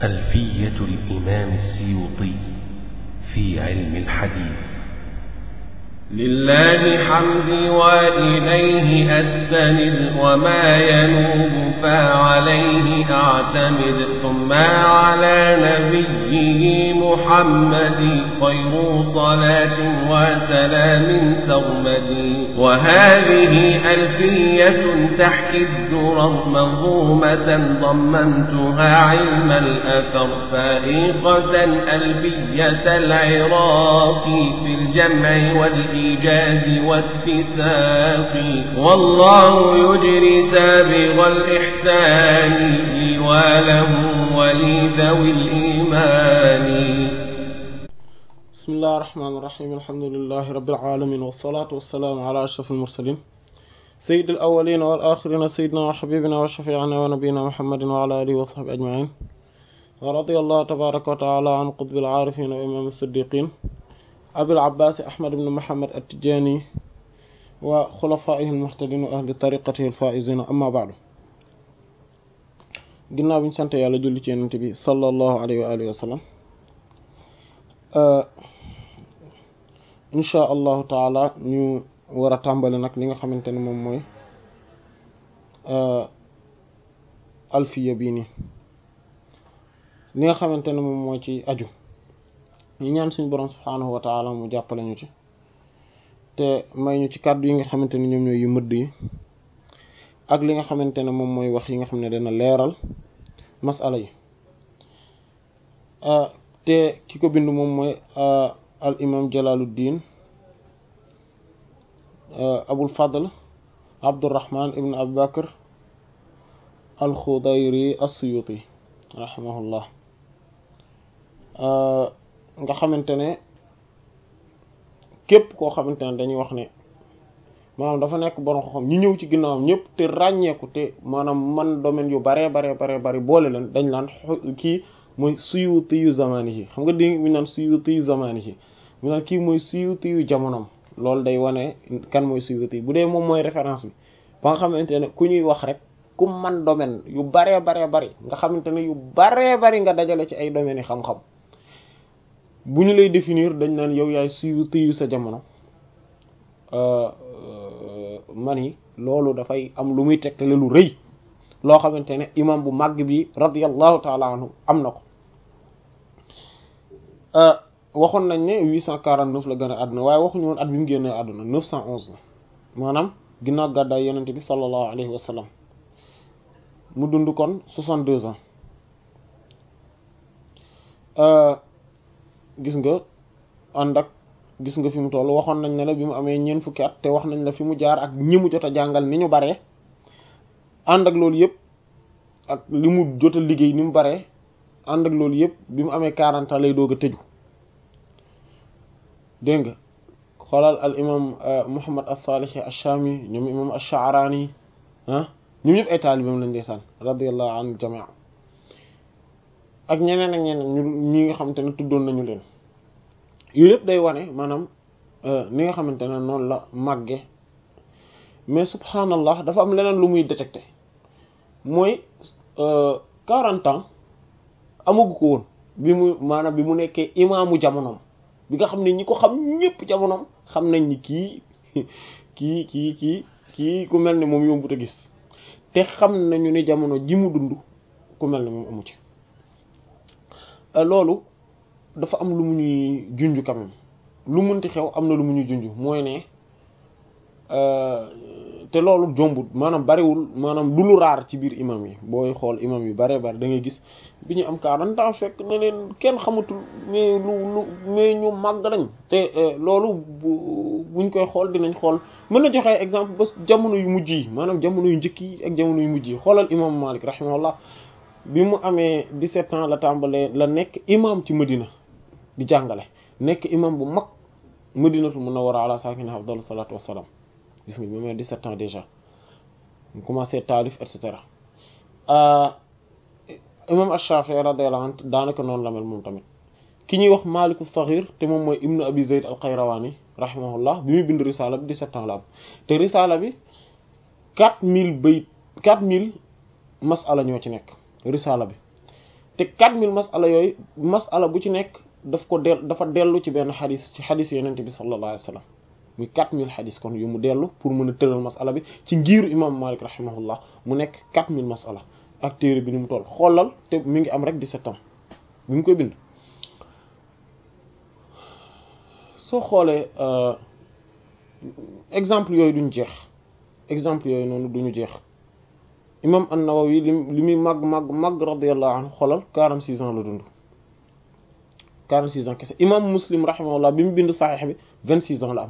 ألفية الإمام السيوطي في علم الحديث لله حمدي وإليه أستند وما ينوب فعليه أعتمد ثم على نبيه محمد خير صلاة وسلام سرمدي وهذه ألفية تحكي الدرر منظومة ضممتها علم الأثر فائقة ألفية العراق في الجمع والإيمان الإيجاز والاتساق والله يجري سابغ الإحسان لي وله ولذوي الإيمان بسم الله الرحمن الرحيم الحمد لله رب العالمين والصلاة والسلام على أشرف المرسلين سيد الأولين والآخرين سيدنا وحبيبنا وشفيعنا ونبينا محمد وعلى آله وصحبه أجمعين ورضي الله تبارك وتعالى عن قطب العارفين وإمام الصديقين أبي العباس أحمد بن محمد التجاني وخلفائه المهتدين وأهل طريقته الفائزين أما بعد ginnaaw bi ñu sant yàlla julli ci yonent bi sallallahu alayhi wa alihi wa sallam insha allahu taala ñu war a tàmbali nag li nga xamante ne moom mooy alfiya bii nii li nga xamante ne moom moo ci aju ñu ñaan suñu borom subhaanahu wa taala mu jàppale ñu ci te may ñu ci kàddu yi nga xamante ne ñoom ñooy yu mëdd yi ak li nga xamante ne moom mooy wax yi nga xam ne dana leeral masala yi te ki ko bind moom mooy al imam jalaluddin abul fadl abdurrahman ibn abu bakr al xudayri as-suyuti rahimahullah nga xamante ne képp koo xamante ne dañuy wax ne maanaam dafa nekk borom xam ñi ñëw ci ginnaawam ñëpp te ràññeeku te maanaam man domaine yu baree baree baree bari boole leen dañ laan kii mooy suyuti yu zamani yi xam nga di mi naan suyuti yu zamani yi mi naan kii mooy suyuti yu jamonoom loolu day wane kan mooy suyuti yi bu dee moom mooy référence bi ba nga xamante ne ku ñuy wax rek ku man domaine yu baree baree bari nga xamante ne yu baree bari nga dajale ci ay domaines yi xam-xam bu ñu lay définir dañ naan yow yaay suyuti yu sa jamono man yi loolu dafay am lu muy tegtale lu rëy loo xamante ne imam bu màgg bi radiyallahu taala anhu am na ko waxoon nañ ne 849 la gën a àdduna waaye waxuñu woon at bi mu génnee àdduna 911 la maanaam ginnaaw gàddaay yonent bi sallallahu alayhi wa sallam mu dund kon 62 ans gis nga ànd ak gis nga fi mu toll waxoon nañ ne la bi mu amee ñeent fukki at te wax nañ la fi mu jaar ak ñi mu jot a jàngal ni ñu baree ànd ak loolu yëpp ak li mu jot a liggéey ni mu baree ànd ak loolu yëpp bi mu amee 40 ans lay doog a tëju dégg nga xoolal al imam Muhammad as-Salih ash-Shami ñoom imam ash-Sha'rani ah ñoom ñëpp ay taalibam lañ ndeysaan radiyallahu anhu jamia ak ñeneen ak ñeneen ñu ñi nga xamante ne tuddoon nañu leen yooyu yëpp day wane maanaam ni nga xamante ne noonu la màgge mais subhanallah dafa am leneen lu muy détecté mooy quarante ans amagu ko woon bi mu maanaam bi mu nekkee imaamu jamonoom bi nga xam ne ñi ko xam ñëpp jamonoom xam nañ ni kii kii kii kii kii ku mel ne moom yombut a gis te xam nañu ni jamono ji mu dund ku mel ne moom amu ci loolu dafa am lu mu ñuy junj quand même lu munti xew am na lu mu ñuy junj mooy ne te loolu jombut maanaam bariwul maanaam du lu raar ci biir imam yi booy xool imam yu bare bari da ngay gis bi ñu am 40 ans fekk na leen kenn xamatul mais lu lu mais ñu màgg nañ te loolu bu buñ koy xool dinañ xool mën na joxe exemple ba jamono yu mujj yi maanaam jamono yu njëkk yi ak jamono yu mujj yi xoolal imam Malik rahimahullah bi mu amee 17 ans la tàmbalee la nekk imam ci Medina di jàngale nekk imam bu mag Madinatu Munawwara ala saakinihaa afdalu salaatu wassalaam gis nga bi mu amee 17 ans déjà mu commencé taalif et cetera imam Ash-Shafi'i radiyallahu anhu daanaka noonu la mel moom tamit ki ñuy wax Maaliku Saxiir te moom mooy Ibnu Abi Zayd al-Qayrawani rahimahullah bi muy bind risaala bi 17 ans la am te risaala bi 4000 bayt 4000 masala ñoo ci nekk risaala bi te 4000 masala yooyu masala bu ci nekk daf ko del dafa dellu ci benn xadis ci xadis yonent bi sallallahu alayhi wa sallam muy 4000 xadis kon yu mu dellu pour mën a tëral masala bi ci ngiiru imam Malik rahimahullah mu nekk 4000 masala ak téere bi ni mu toll xoolal te mi ngi am rek 17 ans bi mu koy bind soo xoolee exemple yooyu duñ jeex exemple yooyu noonu duñu jeex imam an-Nawawi li li muy màgg màgg màgg radiyallahu anhu xoolal 46 ans la dund 46 ans kese imam Muslim rahimahullah bi mu bind saxiix bi 26 ans la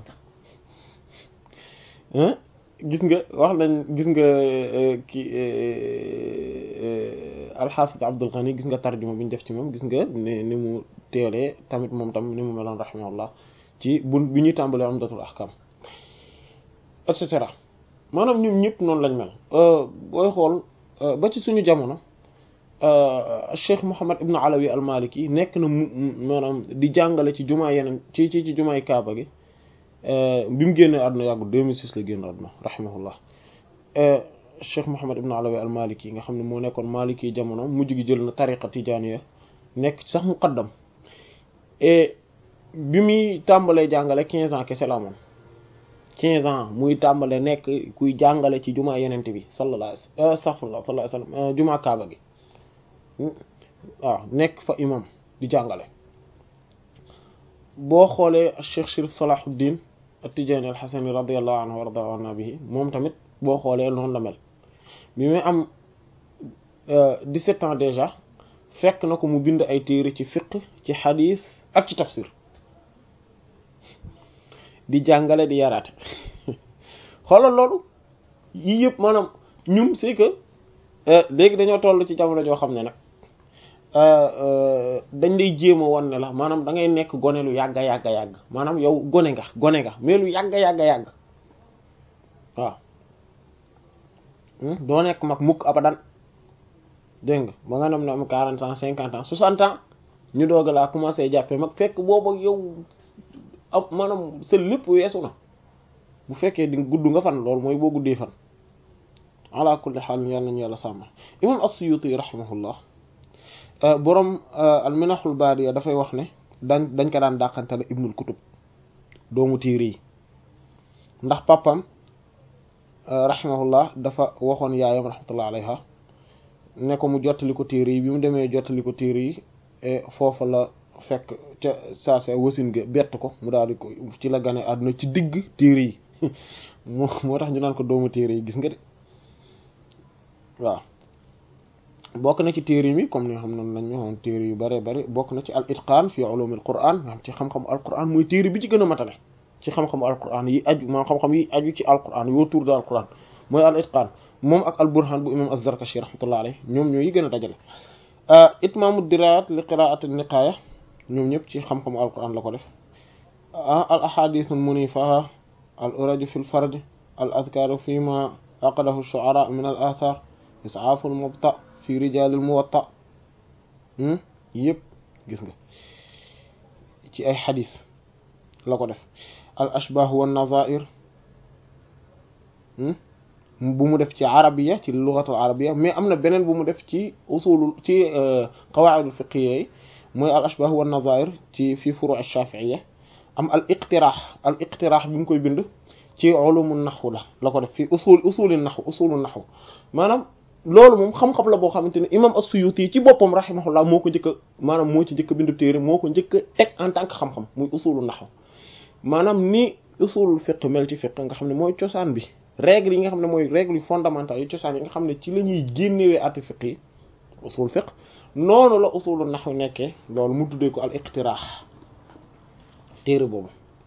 am gis nga wax nañ gis nga ki alxaafis Abdul Ghani gis nga tarjuma bi ñu def ci moom gis nga ne ni mu teelee tamit moom tam ni mu meloon rahimahullah ci bu bi ñuy tàmbalee Umdatul Ahkam et cetera maanaam ñoom ñëpp noonu lañ mel booy xool ba ci suñu jamono Cheikh Mouhammad Ibn Alawi al-Maliki nekk na mu maanaam di jàngale ci jumaa yeneen ci ci ci jumaay Kaaba gi bi mu génnee àdduna yàggul 2006 la génn àdduna rahimahullah Cheikh Mouhammad Ibn Alawi al-Maliki nga xam ne moo nekkoon Maliki jamono mujj gi jël na tariqa tijaaniya nekk sax muqaddam et bi muy tàmbalee jàngale 15 ans kese la amoon 15 ans muy tàmbale nekk kuy jàngale ci jumaa yenent bi sallallahu alayhi astaghfirullah sallallahu alayhi wasallam jumaa kaaba gi waaw nekk fa imam di jàngale boo xoolee Cheikh Chérif Salahuddin at-Tijani al-Hasani radiyallahu anhu wa radiya anna bihi moom tamit boo xoolee noonu la mel bi muy am 17 ans déjà fekk na ko mu bind ay téere ci fiqh ci xadiis ak ci tafsir di jàngale di yaraate xoolal loolu yii yëpp maanaam ñun c'est que léegi dañoo toll ci jamono joo xam ne nag dañ lay jéem a wan ne la maanaam da ngay nekk gone lu yàgga yàgga yàgg maanaam yow gone nga gone nga mais lu yàgga yàgga yàgg waaw doo nekk mag mukk abadan dégg nga ba nga dem na am quarante ans cinquante ans soixante ans ñu doog laa commencé jàppee mag fekk boobu yow ab maanaam sa lépp weesu na bu fekkee di gudd nga fan loolu mooy boo guddee fan ala kulli xaal yàlla nañu yàlla sàmmal imam as-Suyuti rahimahullah borom al-Minahul Baadiya dafay wax ne dañ dañ ko daan dàqantele ibnul kutub doomu téere yi ndax papam rahimahullah dafa waxoon yaayam rahmatullah alayha ne ko mu jottali ko téere yi bi mu demee jottali ko téere yi foofa la fekk ca saa sa wasin ga bett ko mu daal di ko ci la gane àdduna ci digg téere yi moo moo tax ñu naan ko doomu téere yi gis nga de waaw bokk na ci téere mi comme ni nga xam ne nañ ñoxoon téere yu bare bari bokk na ci al itqaan fi ulum al quran nga xam ci xam-xamu al quran mooy téere bi ci gën a matale ci xam-xamu al quran yi aju maanaam xam-xam yi aju ci al quran yoo tour de al quran mooy al itqaan moom ak al burhan bu imam az-Zarkashi rahmatullah alayh ñoom ñoo yi gën a dajale itmaamu dirayat li qiraat niqaaya ñoom ñëpp ci xam-xamu al quran la ko def al ahadith al munifa al uraju fi l fard al adkaaru fi ma aqadahu shu'ara min al athar isaafu al mubta fi rijal al muwatta yëpp gis nga ci ay xadis la ko def al ashbah wa nazair bu mu def ci arabiya ci lugatul arabiya mais am na beneen bu mu def ci usulul ci qawaidul fiqhiyya yi mooy al ashbah wa nazair ci fi furu' ash-shafi'iyya am al iqtirah al iqtirah bi mu koy bind ci ulumul nahw la la ko def fi usul usulul nahw usulul nahw maanaam loolu moom xam-xam la boo xamante ne imam as-Suyuti ci boppam rahimahullah moo ko njëkk a maanaam moo ci njëkk a bindu téere moo ko njëkk a teg en tant que xam-xam muy usulul nahw maanaam ni usulul fiqh mel ci fiqh nga xam ne mooy cosaan bi règle yi nga xam ne mooy règle yu fondamentales yu cosaan yi nga xam ne ci la ñuy génnewee ati fiqh yi usul fiqh noonu la usulul nahw nekkee loolu mu tuddee ko al iqtirah téere boobu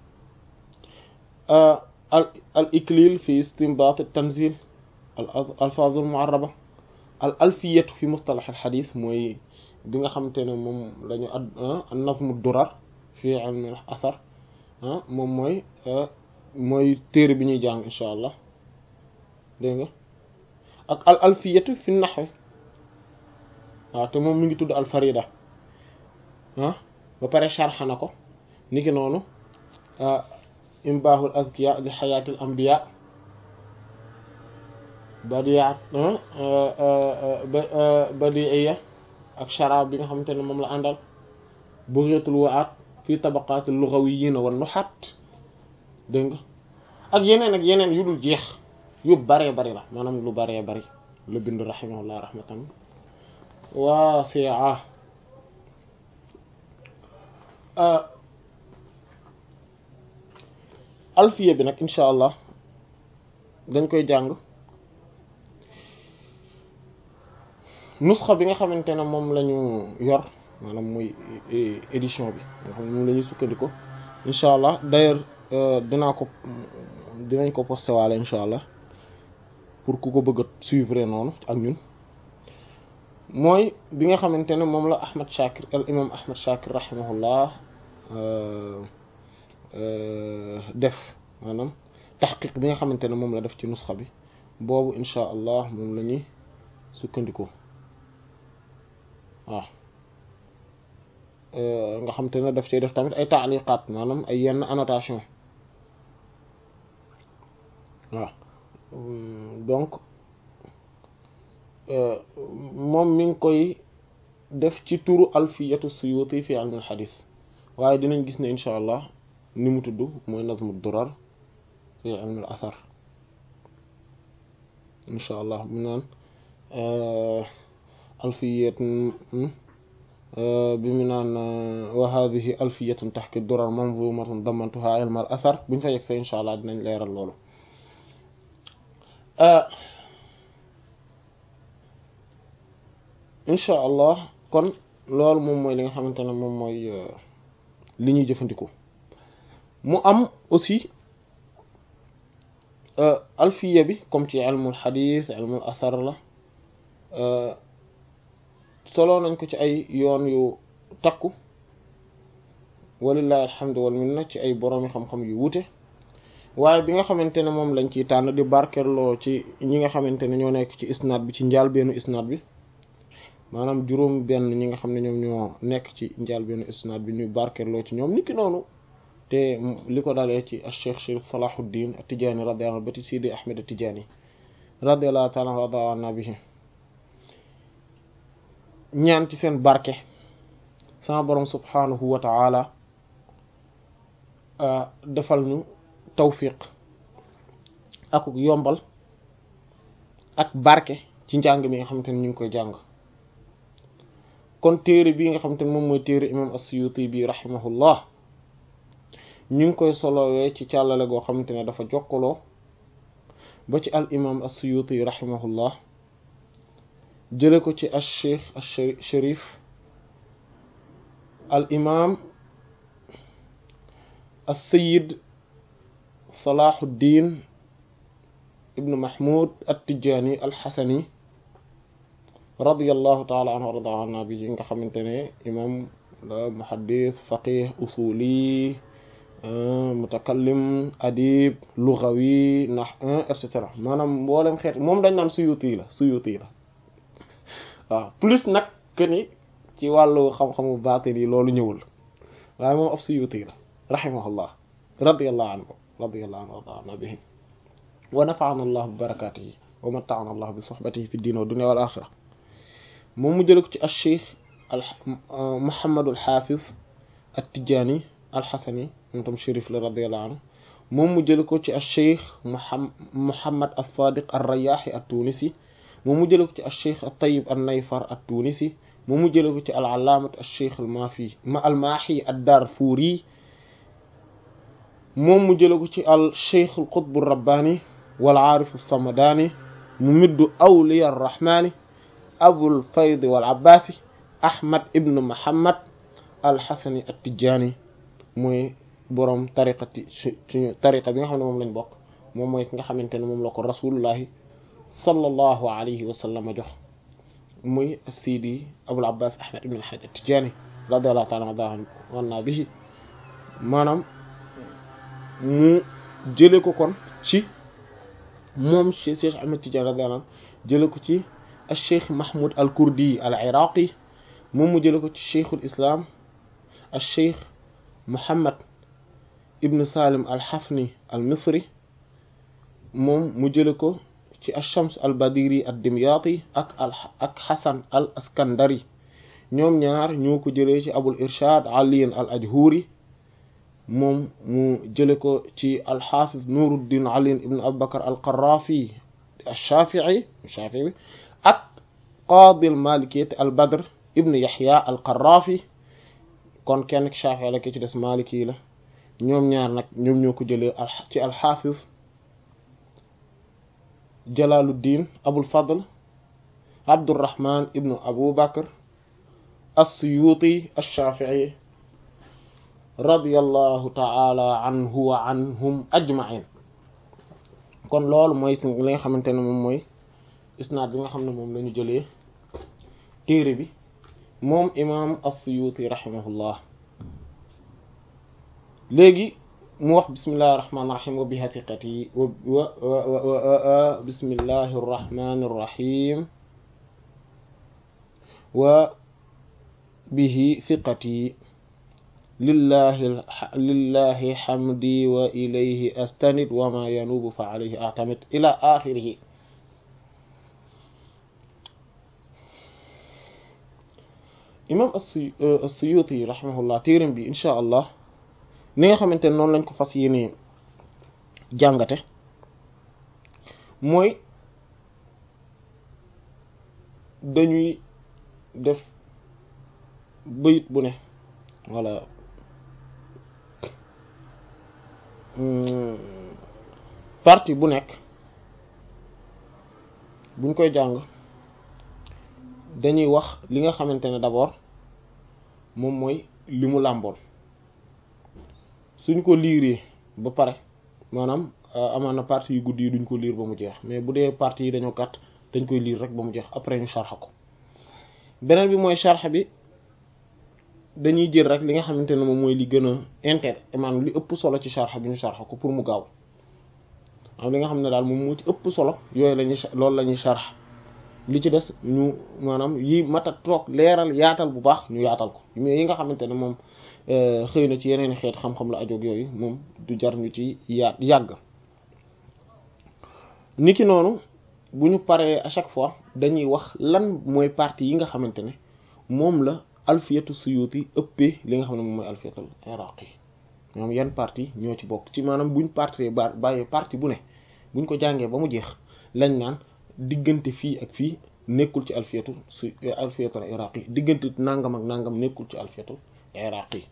al al iklil fi istinbat at tanzil al alfaz al mu'arraba al alfiyatu fi mustalah al hadith mooy bi nga xamante ne moom lañu ad an nazmu durar fi ilm al athar moom mooy mooy téere bi ñuy jàng insha allah dégg nga ak al alfiyatu fi nahw waaw te moom mi ngi tudd al farida ah ba pare sharxa na ko niki noonu imbaahul azkiya li xayaatil anbiya badiat badiiya ak sharaab bi nga xamante ne moom la àndal bugyatul waat fii tabaqaatil lughawiyyin wan nuhat dégg nga ak yeneen ak yeneen yu dul jeex yu baree bari la maanaam lu baree bari lu bind rahimahullah rahmatan waasi'a alfiya bi nag insha allah dañ koy jàng nusxa bi nga xamante ne moom la ñu yor maanaam muy édition bi nga xam ne moom la ñuy sukkandiku insha allah d'ailleurs dinaa ko dinañ ko posté waale insha allah pour ku ko bëgg a suivre noonu ak ñun mooy bi nga xamante ne moom la Ahmad Shakir al imam Ahmad Shakir rahimahullah def maanaam taxqiq bi nga xamante ne moom la def ci nusxa bi boobu insha allah moom la ñuy sukkandiku waaw nga xamante ne daf cay def tamit ay taaliqaat maanaam ay yenn annotation waaw donc moom mi ngi koy def ci turu alfiyatu suyuti fi ilm al xadis waaye dinañ gis ne insha allah ni mu tudd mooy nazmu durar fi ilm al athar insha allah mu naan alfiyat bi mu naan wa hadihi alfiyatun taxki durar manzumatun damantuha ilm al athar buñ fa yegg see insha allah dinañ leeral loolu insha allah kon loolu moom mooy li nga xamante ne moom mooy li ñuy jëfandikoo mu am aussi alfiya bi comme ci ilmul xadis ilmul asar la solo nañ ko ci ay yoon yu takku walillahi alhamdu wal minna ci ay boroomi xam-xam yu wute waaye bi nga xamante ne moom lañ ciy tànn di barkeloo ci ñi nga xamante ne ñoo nekk ci isnaad bi ci njaal bennu isnaad bi maanaam juróom benn ñi nga xam ne ñoom ñoo nekk ci njaal bennu isnaad bi ñu barkeloo ci ñoom niki noonu te li ko dalee ci Cheikh Chérif Salahuddin At-Tidjânî radiyallahu anhu ba ci Sidi Ahmed At-Tidjânî radiyallahu ta'ala rada anna bihi ñaan ci seen barke sama borom subhanahu wa ta'ala defal ñu tawfiq ak yombal ak barke ci njàng mi nga xamante ne ñu ngi koy jàng kon téere bii nga xamante ne moom mooy téere imam as-Suyuti bi rahimahullah ñu ngi koy solowee ci càllale goo xamante ne dafa jokkaloo ba ci al imam as-Suyuti rahimahullah jële ko ci al cheikh al sharif al imam al sayid salahuddin ibnu mahmud at-Tijani al-Hasani radiyallahu taala anhu warda anna bi nga xamante ne imam la muhaddis faqih usuli mutakallim adib lughawi nax et cetera maanaam mboolem xeet moom dañ naan suyuti la suyuti la waaw plus nag que ni ci wàllu xam-xamu baatin yi loolu ñëwul waaye moom ab suyuti la rahimahullah radiyallahu anhu radiyallahu anhu warda anna bihi wa nafa'ana allah bi barakatihi wa mata'ana allah bi sohbatihi fi diin wa dunya wal axira moom mu jële ko ci al cheikh al muhammadul hafiz at-tijani al-hasani moom tam shérif la radiyallahu anhu moom mu jële ko ci al cheikh muhammad as-sadiq ar-rayyahi at-tunisi moom mu jële ko ci al cheikh at-tayyib an-nayfar at-tunisi moom mu jële ko ci al-allaamat al cheikh al-maafi al-maahi ad-darfuri moom mu jële ko ci al cheikh al-qutb ar-rabbani wal aarif as-samadani mu middu awliya ar-rahmani abul fayd wal abbasi ahmad ibn muhammad al-hasani at-tijani mooy boroom tariqati suñu tariqa bi nga xam ne moom lañ bokk moom mooy ki nga xamante ne moom la ko rasulullahi sallallahu alayhi wa sallam jox muy sidi abul abbas ahmad ibn al-hajj at-tijani radiyallahu ta'ala anhu bihi maanaam mu jële ko kon ci moom cheikh ahmad tijani radiyallahu anhu jële ko ci al cheikh mahmoud al kurdi al iraqi moom mu jële ko ci cheikhul islam al cheikh muhammad ibn salim al hafni al misri moom mu jële ko ci al shams al badiri al dimyati ak al ak hasan al askandari ñoom ñaar ñoo ko jëlee ci abul irshad aliyin al ajhuri moom mu jële ko ci alxaafis nuruddin aliyin ibn abubakar al qarrafi alshafii shafii ak qaadi al malikiyat al badr ibn yaxya al qarrafi kon kenn ki shafii la ki ci des maliki la ñoom ñaar nag ñoom ñoo ko jëlee ci alxaafis jalaluddin abul fadl abdurrahman ibnu abu bakr as-suyuti ash-shafi'i radiyallahu ta'ala anhu wa anhum ajma'in kon loolu mooy li nga xamante ne moom mooy isnaad bi nga xam ne moom la ñu jëlee téere bi moom imam as-suyuti rahimahullah léegi mu wax bismillahi irrahmani irrahim wa biha thiqati wa bismillahi irrahmani irrahim wa bihi thiqati lillahi lillahi hamdi wa ilayhi astanid wa ma yanubu fa alayhi a'tamid ila akhirih imam as-Suyuti rahimahullah téeram bi insha allah ni nga xamante ne noonu lañ ko fas yéene jàngate mooy dañuy def bayit bu ne walla partie bu nekk buñ koy jàng dañuy wax li nga xamante ne d'abord moom mooy li mu làmboon suñ ko liiree ba pare maanaam amaan na partie yu gudd yi duñ ko liir ba mu jeex mais bu dee partie yi dañoo gàtt dañ koy liir rek ba mu jeex après ñu sharxa ko beneen bi mooy sharxa bi dañuy jël rek li nga xamante ne moom mooy li gën a inter maanaam li ëpp solo ci sharxa bi ñu sharxa ko pour mu gaaw am li nga xam ne daal moom moo ci ëpp solo yooyu lañuy loolu la ñuy sharxa li ci des ñu maanaam yi mata toog leeral yaatal bu baax ñu yaatal ko mais yi nga xamante ne moom xëy na ci yeneen xeet xam-xam la ajoog yooyu moom du jar ñu ci yaat yàgg niki noonu bu ñu paree à chaque fois dañuy wax lan mooy partie yi nga xamante ne moom la alfiyatu suyuti ëppee li nga xam ne moom mooy alfiyatul iraqi ñoom yan partie ñoo ci bokk ci maanaam buñ partie ba bàyyee partie bu ne buñ ko jàngee ba mu jeex lañ naan diggante fii ak fii nekkul ci alfiyatu su alfiyatul iraqi diggante nangam ak nangam nekkul ci alfiyatul iraqi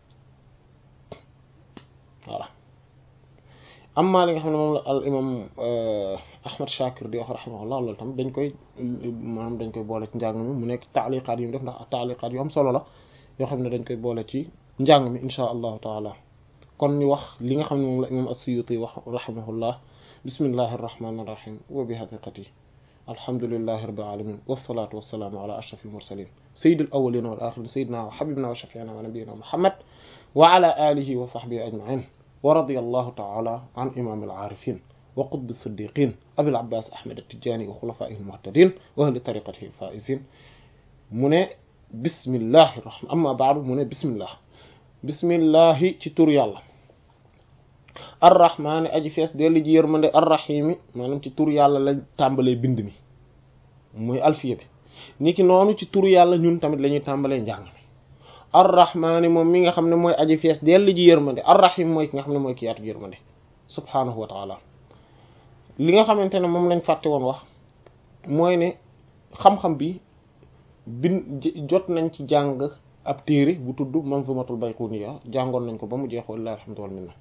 voilà amma li nga xam ne moom la al imam ahmad shakir di wax rahimahullah loolu tam dañ koy maanaam dañ koy boole ci njàng mi mu nekk taaliqaat yu mu def ndax taaliqaat yu am solo la yoo xam ne dañ koy boole ci njàng mi insha allahu taala kon ñu wax li nga xam ne moom la imam as-suyuti wax rahimahullah bismillahi arrahmani irrahim wa bi haqiqati alhamdulillahi rabbil alamin wassalatu wassalaamu ala ashrafil mursalin sayyidil awwalin wal akhirin sayyidina wa habibina wa shafi'ina wa nabiyyina muhammad wa ala alihi wa sahbihi ajma'in wa radiyallahu ta'ala an imamil arifin wa qutbi siddiqin abil abbas ahmad at-tijani wa khulafaihi al-muhtadin wa ahli tariqatihi al-faizin mu ne bismillahi rahman amma ba'du mu ne bismillah bismillahi ci tur yàlla arrahmaani aji fees dellu ji yërmande arrahimi maanaam ci tur yàlla lañ tàmbalee bind mi muy alfiya bi ni ki noonu ci tur yàlla ñun tamit la ñuy tàmbalee njàng mi arrahmaani moom mi nga xam ne mooy aji fees dellu ji yërmande arrahim mooy ki nga xam ne mooy ki yaatu yërmande subhaanahu wa taala li nga xamante ne moom lañ fàtte woon wax mooy ne xam-xam bi bin jot nañ ci jàng ab téere bu tudd manzumatul bayquniya jàngoon nañ ko ba mu jeex wallahi alhamdu wal minna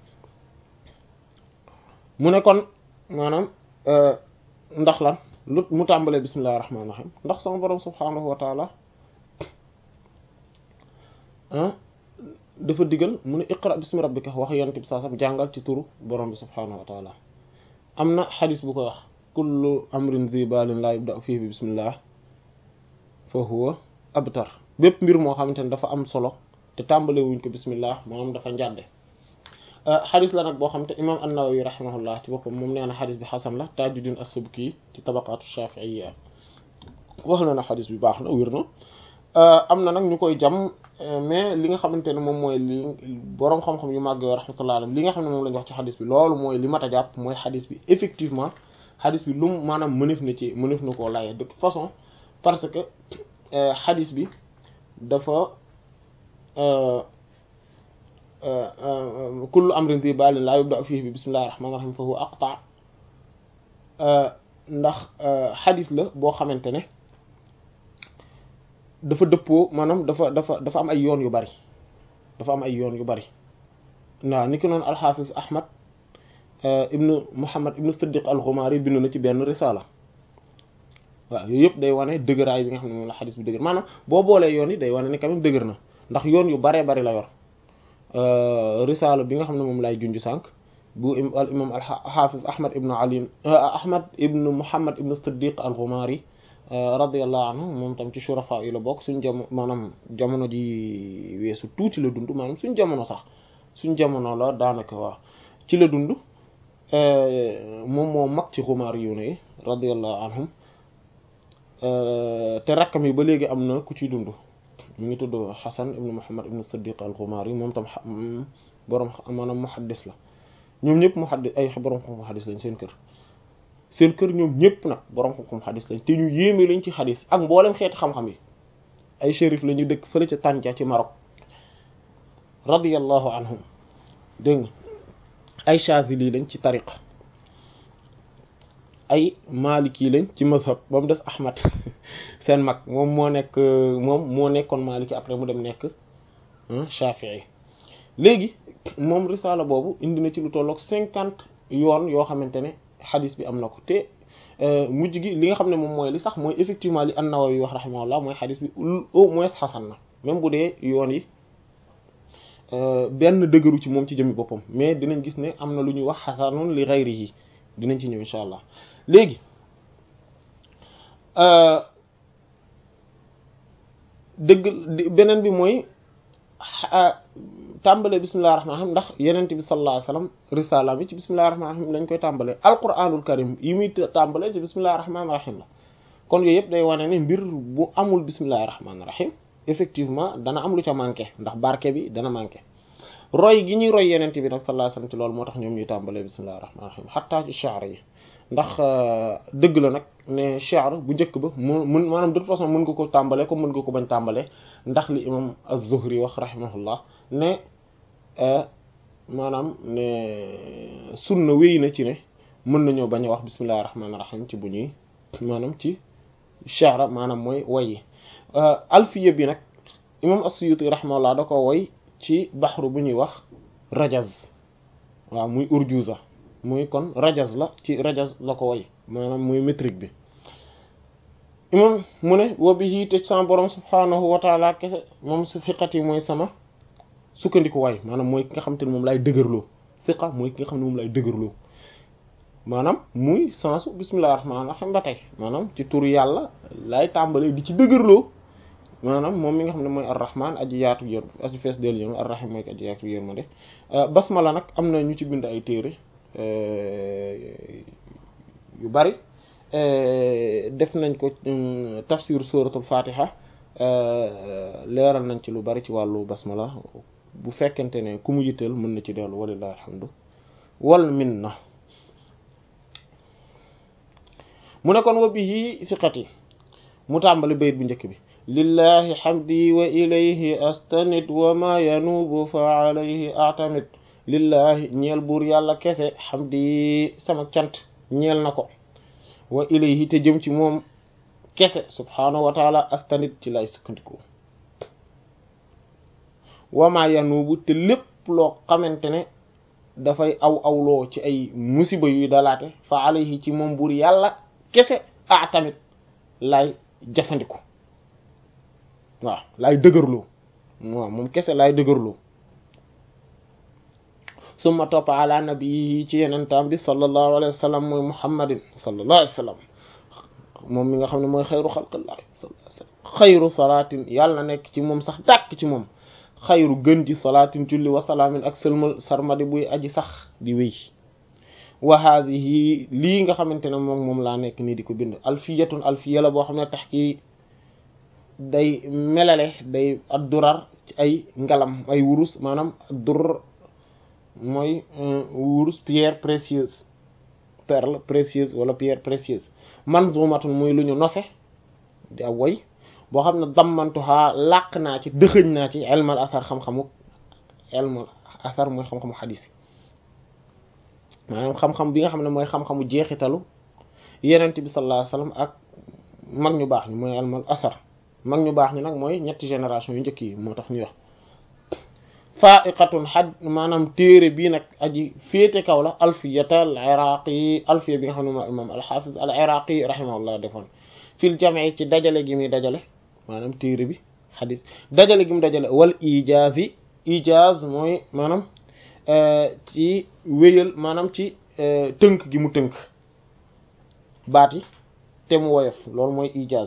mu ne kon maanaam ndax lan lu mu tàmbalee bismillahi rahmaani rahim ndax sama borom subhaanahu wa taala dafa digal mu ne iqra bismi rabbika wax yonent bi saa sam jàngal ci turu borom bi subhaanahu wa taala am na xadis bu ko wax kullu amrin zi balin laa yubda fii bi bismillah fa huwa abtar bépp mbir moo xamante ne dafa am solo te tàmbale wuñ ko bismillah moom dafa njàdde xadis la nag boo xam te imam an-Nawawi rahimahullah ci boppam moom nee na xadis bi xasan la Tajuddin as-Subki ci tabaqatu shafi'iyya wax na na xadis bi baax na wér na am na nag ñu koy jam mais li nga xamante ne moom mooy li boroom xam-xam yu màgg yoo rahmatullah alayhi li nga xam ne moom la ñu wax ci xadis bi loolu mooy li mat a jàpp mooy xadis bi effectivement xadis bi lu mu maanaam mënef na ci mënef na koo laye de toute façon parce que xadis bi dafa kullu amrin di baalin laa yubda fihi bi bismillahi rahmaani rahim fa huwa aqta ndax xadis la boo xamante ne dafa dëppoo maanaam dafa dafa dafa am ay yoon yu bari dafa am ay yoon yu bari waaw ni ki noonu alxaafis ahmad ibnu muhammad ibnu siddiq al-Ghumari bind na ci benn risala waaw yooyu yëpp day wane dëgëraay bi nga xam ne moom la xadis bi dëgër maanaam boo boolee yoon yi day wane ni quand même dëgër na ndax yoon yu baree bari la yor risala bi nga xam ne moom lay junj sànq bu al imam al hafiz ahmad ibnu ali ahmad ibnu muhammad ibnu siddiq al-Ghumari radiyallahu anhu moom tam ci shurafa yi la bokk suñ jamono maanaam jamono ji weesu tuuti la dund maanaam suñ jamono sax suñ jamono la daanaka waaw ci la dund moom moo mag ci Ghumari yu ne radiyallahu anhum te rakkam yi ba léegi am na ku ciy dund mu ngi tudd Hasan ibnu Muhammad ibnu Siddiq al-Ghumari moom tam borom maanaam muhaddis la ñoom ñëpp muhaddis ay borom xam muhaddis lañ seen kër seen kër ñoom ñëpp nag borom xam xadis lañ te ñu yéeme lañ ci xadis ak mboolem xeeti xam-xam yi ay shérif la ñu dëkk fële ca Tanja ci Maroc radiyallahu anhum dégg nga ay Chazili lañ ci tariqa ay Maliki lañ ci mazhab ba mu des Ahmad seen mag moom moo nekk moom moo nekkoon Maliki après mu dem nekk Shafi'i léegi moom risala boobu indi na ci lu tolloog cinquante yoon yoo xamante ne xadis bi am na ko te mujj gi li nga xam ne moom mooy li sax mooy effectivement li an-Nawawi wax rahimahullah mooy xadis bi au moins xasan na même bu dee yoon yi benn dëgëru ci moom ci jëmmi boppam mais dinañ gis ne am na lu ñuy wax xasanun li ghayrihi dinañ ci ñëw insha allah léegi dëgg beneen bi mooy tàmbale bismillahi rahmaani rahim ndax yenent bi sallallahu alayhi wasallam risala bi ci bismillahi rahmaani rahim lañ koy tàmbale alquranul karim yi muy tàmbale ci bismillahi rahmaani rahim la kon yooyu yëpp day wane ne mbir bu amul bismillahi rahmaani rahim effectivement dana am lu ca manqué ndax barke bi dana manqué roy gi ñuy roy yenent bi nag sallallahu alayhi wasallam ci loolu moo tax ñoom ñuy tàmbale bismillahi rahmaani rahim xataa ci shi'r yi ndax dëgg la nag ne shi'r bu njëkk ba mu mun maanaam de toute façon mën nga ko tàmbale comme mën nga ko bañ tàmbale ndax li imam az-Zuhri wax rahimahullah ne maanaam ne sunna wéy na ci ne mën nañoo bañ a wax bismillahir rahmanir rahim ci bu ñuy maanaam ci shi'r maanaam mooy woy yi alfiya bi nag imam as-Suyuti rahimahullah da ko woy ci baxru bu ñuy wax rajaz waaw muy urjuza muy kon rajaz la ci rajaz la ko woy maanaam muy métrique bi imam mu ne wa bihi te sama borom subhanahu wa taala kese moom su fiqat yi mooy sama sukkandiku waay maanaam mooy ki nga xam te ne moom lay dëgërloo fiqa mooy ki nga xam ne moom lay dëgërloo maanaam muy sensu bismillahir rahmanir rahim ba tey maanaam ci turu yàlla lay tàmbalee di ci dëgërloo maanaam moom mi nga xam ne mooy arrahman aji yaatu yër aji fees del yéen arrahim mooy aji yaatu yër ma de basmala nag am na ñu ci bind ay téere yu bari def nañ ko tafsir suratul fatiha leeral nañ ci lu bari ci wàllu basmala bu fekkente ne ku mu yitteel mën na ci dellu walillahi alhamdu wal minna mu ne kon wa bihi siqati mu tàmbali bayit bu njëkk bi lillahi hamdi wa ilayhi astanid wa ma yanubu fa alayhi atamid lillahi ñeel buur yàlla kese hamdi sama cant ñeel na ko wa ilayhi te jëm ci moom kese subhaanahu wa taala astanid ci lay sukkandiku wa ma yanubu te lépp loo xamante ne dafay aw awloo ci ay musiba yuy dalaate fa alayhi ci moom buur yàlla kese a tamit lay jafandiku waaw laay dëgërloo waaw moom kese laay dëgërloo summa topp ala nabii ci yenentam bi sallallahu alayhi wa sallam mooy muhammadin sallallahu alayhi wa sallam moom mi nga xam ne mooy xayru xalqillah sallallahu alayhi wa sallam xayru salaatin yàlla na nekk ci moom sax dàkk ci moom xayru gën ji salaatin julli wa salaamin ak sëlmal sarmadi buy aji sax di wéy wa haadihi lii nga xamante ne moom moom laa nekk nii di ko bind alfiyatun alfiya la boo xam ne tax ki day melale day addurar ci ay ngalam ay wurus maanaam addur mooy wurus pierre précieuse perle précieuse wala pierre précieuse manzumatun muy lu ñu nose di ab woy boo xam ne dammantuhaa làq naa ci dëxëñ naa ci ilmal asar xam-xamu ilmal asar mooy xam-xamu xadis yi maanaam xam-xam bi nga xam ne mooy xam-xamu jeexitalu yenent bi sallallahu alayhi wasallam ak mag ñu baax ñi mooy ilmal asar mag ñu baax ñi nag mooy ñetti génération yu njëkk yi moo tax ñuy wax faaiqatun xad maanaam téere bii nag aji féete kaw la alfiyata al iraqi alfiya bi nga xam ne moom imam alxafiz al iraqi rahimahullah defoon fil jam'i ci dajale gi muy dajale maanaam téere bi xadis dajale gi mu dajale wal ijaaz yi ijaaz mooy maanaam ci wéyal maanaam ci tënk gi mu tënk baat yi te mu woyof loolu mooy ijaaz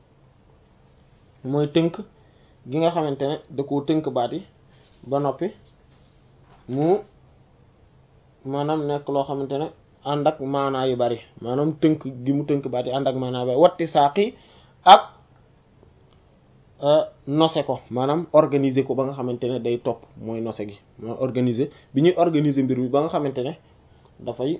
mooy tënk gi nga xamante ne da koo tënk baat yi ba noppi mu maanaam nekk loo xamante ne ànd ak maanaa yu bari maanaam tënk gi mu tënk baat yi ànd ak maanaa yu bari watti saaqi ak nose ko maanaam organiser ko ba nga xamante ne day topp mooy nose gi mooy organiser bi ñuy organiser mbir mi ba nga xamante ne dafay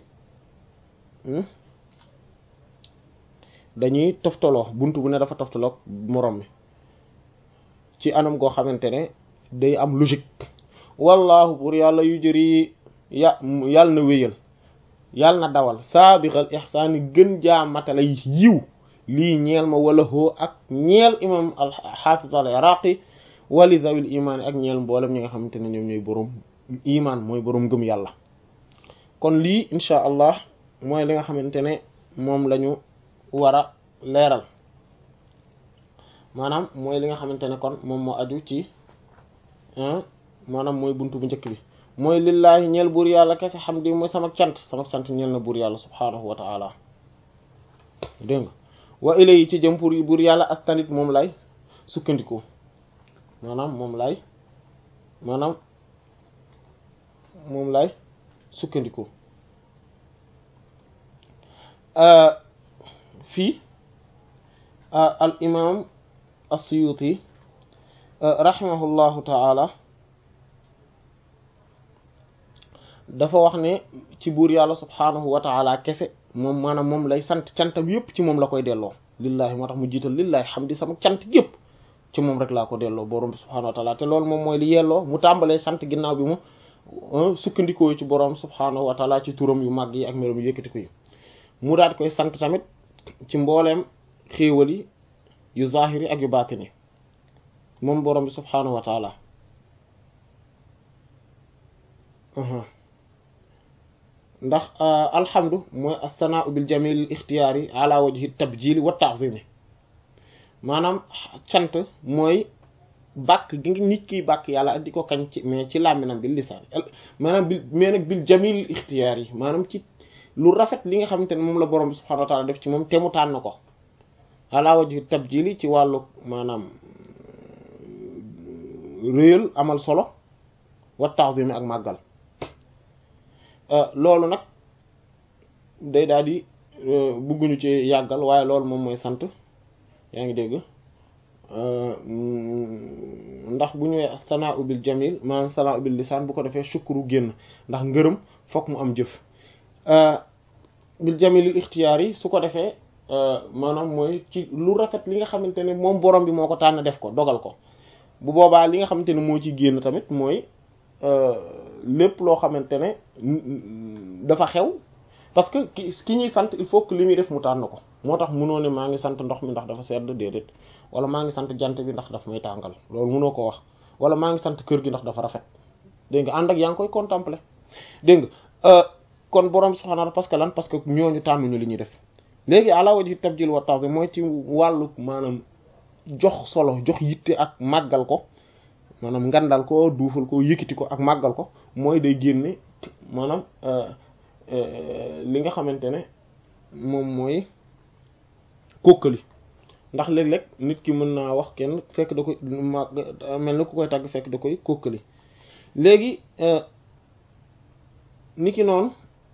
dañuy toftaloo buntu bu ne dafa toftaloo moroom mi ci anam goo xamante ne day am logique wallahu pour yàlla yu jëri ya yàlla na wéyal yàlla na dawal saabiqal ihsaani gën jaamatala yiw lii ñeel ma wala hoo ak ñeel imam al xaafiz al iraqi wali zawil imaan ak ñeel mboolem ñi nga xamante ne ñoom ñooy boroom imaan mooy boroom gëm yàlla kon lii insha allah mooy li nga xamante ne moom lañu war a leeral maanaam mooy li nga xamante ne kon moom moo aju ci maanaam mooy buntu bu njëkk bi mooy lillaahi ñeel buur yàlla kese xam di mooy sama cant sama cant ñeel na buur yàlla subhaanahu wa taala dégg nga wa ilay ci jëm pour buur yàlla astanit moom lay sukkandiku maanaam moom lay maanaam moom lay sukkandiku fii al imam as-Suyuti rahimahullahu taala dafa wax ne ci buur yàlla subhaanahu wa taala kese moom maanaam moom lay sant cantam yépp ci moom la koy delloo lillahi moo tax mu jiital lillahi xam di sama cant gépp ci moom rek laa ko delloo borom bi subhaanahu wa taala te loolu moom mooy li yelloo mu tàmbalee sant ginnaaw bi mu sukkandikoo ci borom subhaanahu wa taala ci turam yu màgg yi ak meloom yu yëkkati ko yi mu daat koy sant tamit ci mbooleem xéewal yi yu zahiri ak yu baatini moom borom bi subhaanahu wa taala ndax alhamdu mooy as-sana'u bil jamil ixtiyaari ala wajhi tabjili wa ta'zimi maanaam cant mooy bàkk gi nga nit kiy bàkk yàlla ak di ko kañ ci mais ci làmminam bil lisaan maanaam bil mais nag bil jamil ixtiyaar yi maanaam ci lu rafet li nga xamante ne moom la borom bi subhaanahu wa taala def ci moom te mu tànn ko ala wajhi tabjili ci wàllu maanaam réyal amal solo wa ta'zimi ak màggal loolu nag day daal di bëgguñu ci yàggal waaye loolu moom mooy sant yaa ngi dégg ndax bu ñëwee sanaa bil jamil maanaam sanaa bil lisaan bu ko defee shukru génn ndax ngërëm fokk mu am jëf bil jamilil ixtiyaar yi su ko defee maanaam mooy ci lu rafet li nga xamante ne moom borom bi moo ko tànn def ko dogal ko bu boobaa li nga xamante ne moo ci génn tamit mooy lépp loo xamante ne dafa xew parce que ki ki ñuy sant il faut que li muy def mu tànn ko moo tax munoo ne maa ngi sant ndox mi ndax dafa sedd déedéet wala maa ngi sant jant bi ndax dafa may tàngal loolu munoo ko wax wala maa ngi sant kër gi ndax dafa rafet dégg nga ànd ak yaa ngi koy contempler dégg nga kon borom subhaanahu parce que lan parce que ñooñu tànnuñu li ñuy def léegi ala wajhi tabjil wa ta'zim mooy ci wàllu maanaam jox solo jox yitte ak màggal ko maanaam ngandal ko duufal ko yëkkati ko ak màggal ko mooy day génne maanaam li nga xamante ne moom mooy kókkali ndax léeg-léeg nit ki mën naa wax kenn fekk da koy mel ni ku koy tàgg fekk da koy kókkali léegi nit ki noonu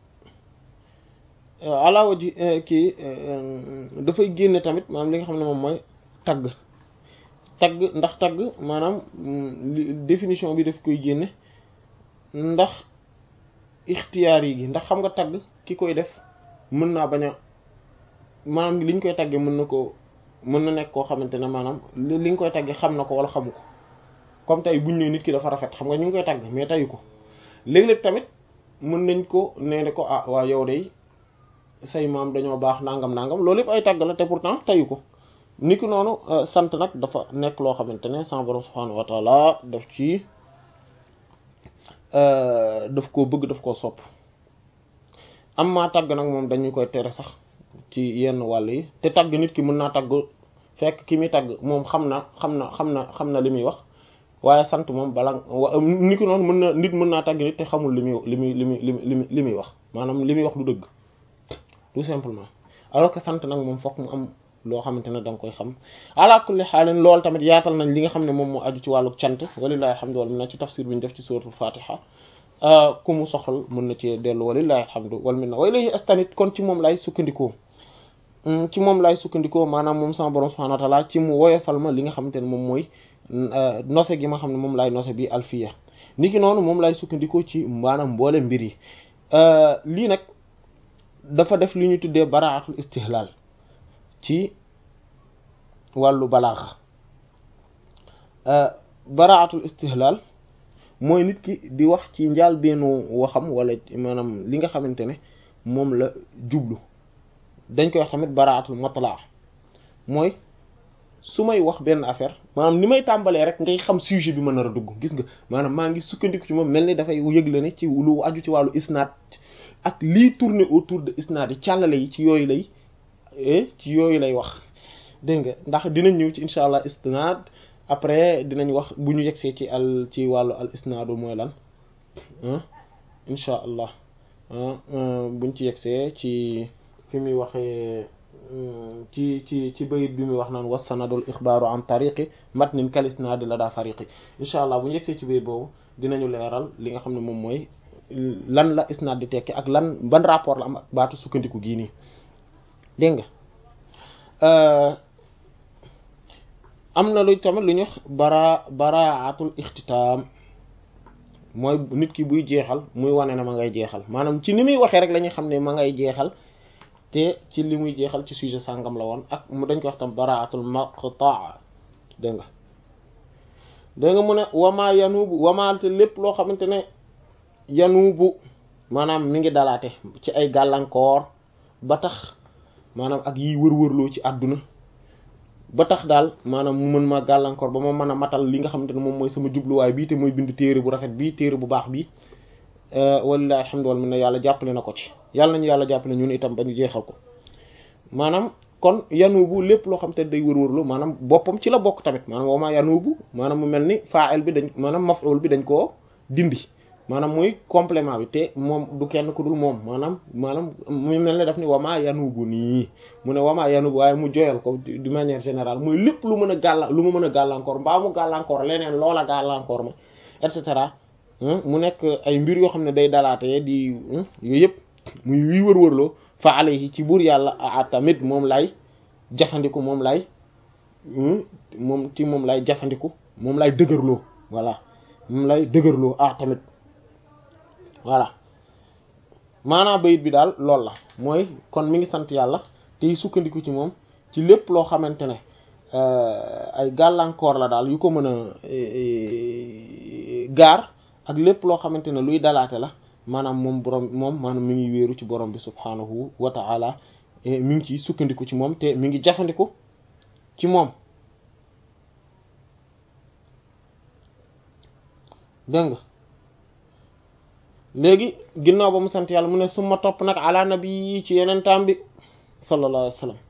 alaawa ji kii dafay génne tamit maanaam li nga xam ne moom mooy tagg tagg ndax tagg maanaam définition bi daf koy génne ndax ixtiyaar yi gi ndax xam nga tagg ki koy def mën naa bañ a maanaam liñ koy tagge mën na ko mën na nekk koo xamante ne maanaam li li nga koy tagge xam na ko wala xamu ko comme tey buñ ne nit ki dafa rafet xam nga ñu ngi koy tagg mais tayu ko léeg-léeg tamit mën nañ ko nee ne ko ah waa yow de say maam dañoo baax nangam nangam loolu yëpp ay tagg la te pourtant tayu ko ni ki noonu sant nag dafa nekk loo xamante ne sama borom subhanahu wa taala daf ci daf koo bëgg daf koo sopp am maa tagg nag moom dañu koy tere sax ci yenn wàll yi te tagg nit ki mën naa tagg fekk ki muy tagg moom xam na xam na xam na xam na li muy wax waaye sant moom bala ni ki noonu mën na nit mën naa tagg nit te xamul li muy li muy li muy li muy li muy wax maanaam li muy wax du dëgg tout simplement alors que sant nag moom fokk mu am loo xamante ne da nga koy xam ala kulli xaalin loolu tamit yaatal nañ li nga xam ne moom moo aju ci wàllu cant walillahi alhamdu wal minna ci tafsir bi ñu def ci suratul fatiha ku mu soxal mën na ci dellu walillahi alhamdu wal minna wa ilayhi astanit kon ci moom lay sukkandikoo ci moom lay sukkandikoo maanaam moom sama borom subhanahu wa ta'ala ci mu woyofal ma li nga xamante ne moom mooy nose gi ma xam ne moom lay nose bi alfiya niki noonu moom lay sukkandikoo ci maanaam mboole mbir yi lii nag dafa def li ñu tuddee baraatul istihlal ci wàllu balaaxa baraatul istihlal mooy nit ki di wax ci njaal benn waxam wala maanaam li nga xamante ne moom la jublu dañ koy wax tamit baraatul matlaa mooy su may wax benn affaire maanaam ni may tàmbalee rek ngay xam sujet bi ma nar a dugg gis nga maanaam maa ngi sukkandiku ci moom mel ni dafay yëgle ne ci lu aju ci wàllu isnaad ak lii tourner autour de isnaad yi càllale yi ci yooyu lay ci yooyu lay wax dégg nga ndax dinañ ñëw ci incha allah isnaad après dinañ wax bu ñu yegsee ci al ci wàllu al isnaadu mooy lan incha allah buñ ci yegsee ci fi muy waxee ci ci ci bayit bi muy wax naan wassanadul ixbaaru an tariqi matnin kal isnaadi la daa fariqi incha allah bu ñu yegsee ci bayit boobu dinañu leeral li nga xam ne moom mooy lan la isnaad di tekki ak lan ban rapport la am ak baatu sukkandiku gii nii dégg nga am na lu tamit lu ñu wax bara baraatul ixtitaam mooy nit ki buy jeexal muy wane ne ma ngay jeexal maanaam ci ni muy waxee rek la ñuy xam ne ma ngay jeexal te ci li muy jeexal ci sujet sàngam la woon ak mu dañ ko wax tam baraatul maqtaa dégg nga dégg nga mu ne wamaa yanubu wamaa te lépp loo xamante ne yanubu maanaam mi ngi dalaate ci ay gàllankoor ba tax maanaam ak yiy wër-wërloo ci àdduna ba tax daal maanaam mu mën ma gàllankoor ba ma mën a matal li nga xamante ne moom mooy sama jubluwaay bii te mooy bind téere bu rafet bii téere bu baax bii walilahi alhamdu wal minna yàlla jàppale na ko ci yàlla nañu yàlla jàppale ñun itam ba ñu jeexal ko maanaam kon yanubu lépp loo xam te day wër-wërlu maanaam boppam ci la bokk tamit maanaam wama yanubu maanaam mu mel ni fa'il bi dañ maanaam maf'ul bi dañ koo dindi maanaam muy complément bi te moom du kenn ku dul moom maanaam maanaam mu mel ne daf ni wama yanubu nii mu ne wama yanubu waaye mu joyal ko de manière générale muy lépp lu mën a gàlla lu mu mën a gàllankoor mbaa mu gàllankoor leneen loola gàllankoor ma et cetera mu nekk ay mbir yoo xam ne day dalaatee di yooyu yëpp muy wii wër-wërloo fa alayhi ci buur yàlla a tamit moom lay jafandiku moom lay moom ci moom lay jafandiku moom lay dëgërloo voilà moom lay dëgërloo a tamit voilà maanaam bayit bi daal loolu la mooy kon mi ngi sant yàlla tey sukkandiku ci moom ci lépp loo xamante ne ay gàllankoor la daal yu ko mën a gaar ak lépp loo xamante ne luy dalaate la maanaam moom borom moom maanaam mi ngi wéeru ci borom bi subhanahu wa ta'ala mi ngi ci sukkandiku ci moom te mi ngi jafandiku ci moom dégg nga léegi ginnaaw ba mu sant yàlla mu ne suma topp nag ala nabi ci yeneen taam bi sallallahu alayhi wa sallam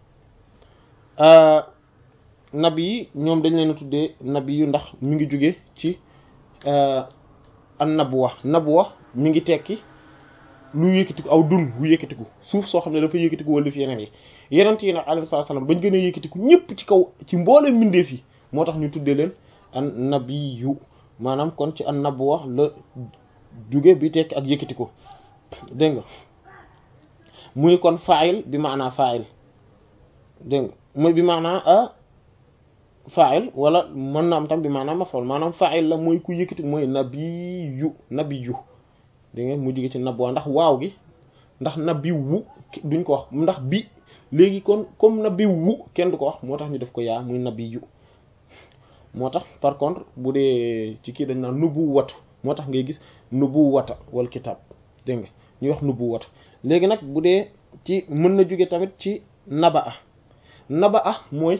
nabi yi ñoom dañ leen a tuddee nabi yu ndax mi ngi jóge ci an nabwa nabwa mi ngi tekki lu yëkkatiku aw dun wu yëkkatiku suuf soo xam ne dafa yëkkatiku wala fi yeneen yi yeneen yi nag alayhi salaam bañ gën a yëkkatiku ñëpp ci kaw ci mbooleem mbindeef yi moo tax ñu tuddee leen an nabiyu maanaam kon ci an nabwa la jóge bi tekki ak yëkkatiku dégg nga muy kon fa'il bi maanaa fa'il dégg nga muy bi maanaa a fa'il wala mën na am tam bi maanaam maf'ul maanaam fa'il la mooy ku yëkkati mooy nabiyu nabiyu dégg nga mu jóge ci nabwa ndax waaw gi ndax nabiwu duñ ko wax ndax bi léegi kon comme nabi wu kenn du ko wax moo tax ñu def ko yaa muy nabi yu moo tax par contre bu dee ci kii dañ naan nubu watu moo tax ngay gis nubu wata wal kitab dégg nga ñuy wax nubu wata léegi nag bu dee ci mën na jóge tamit ci naba a naba a mooy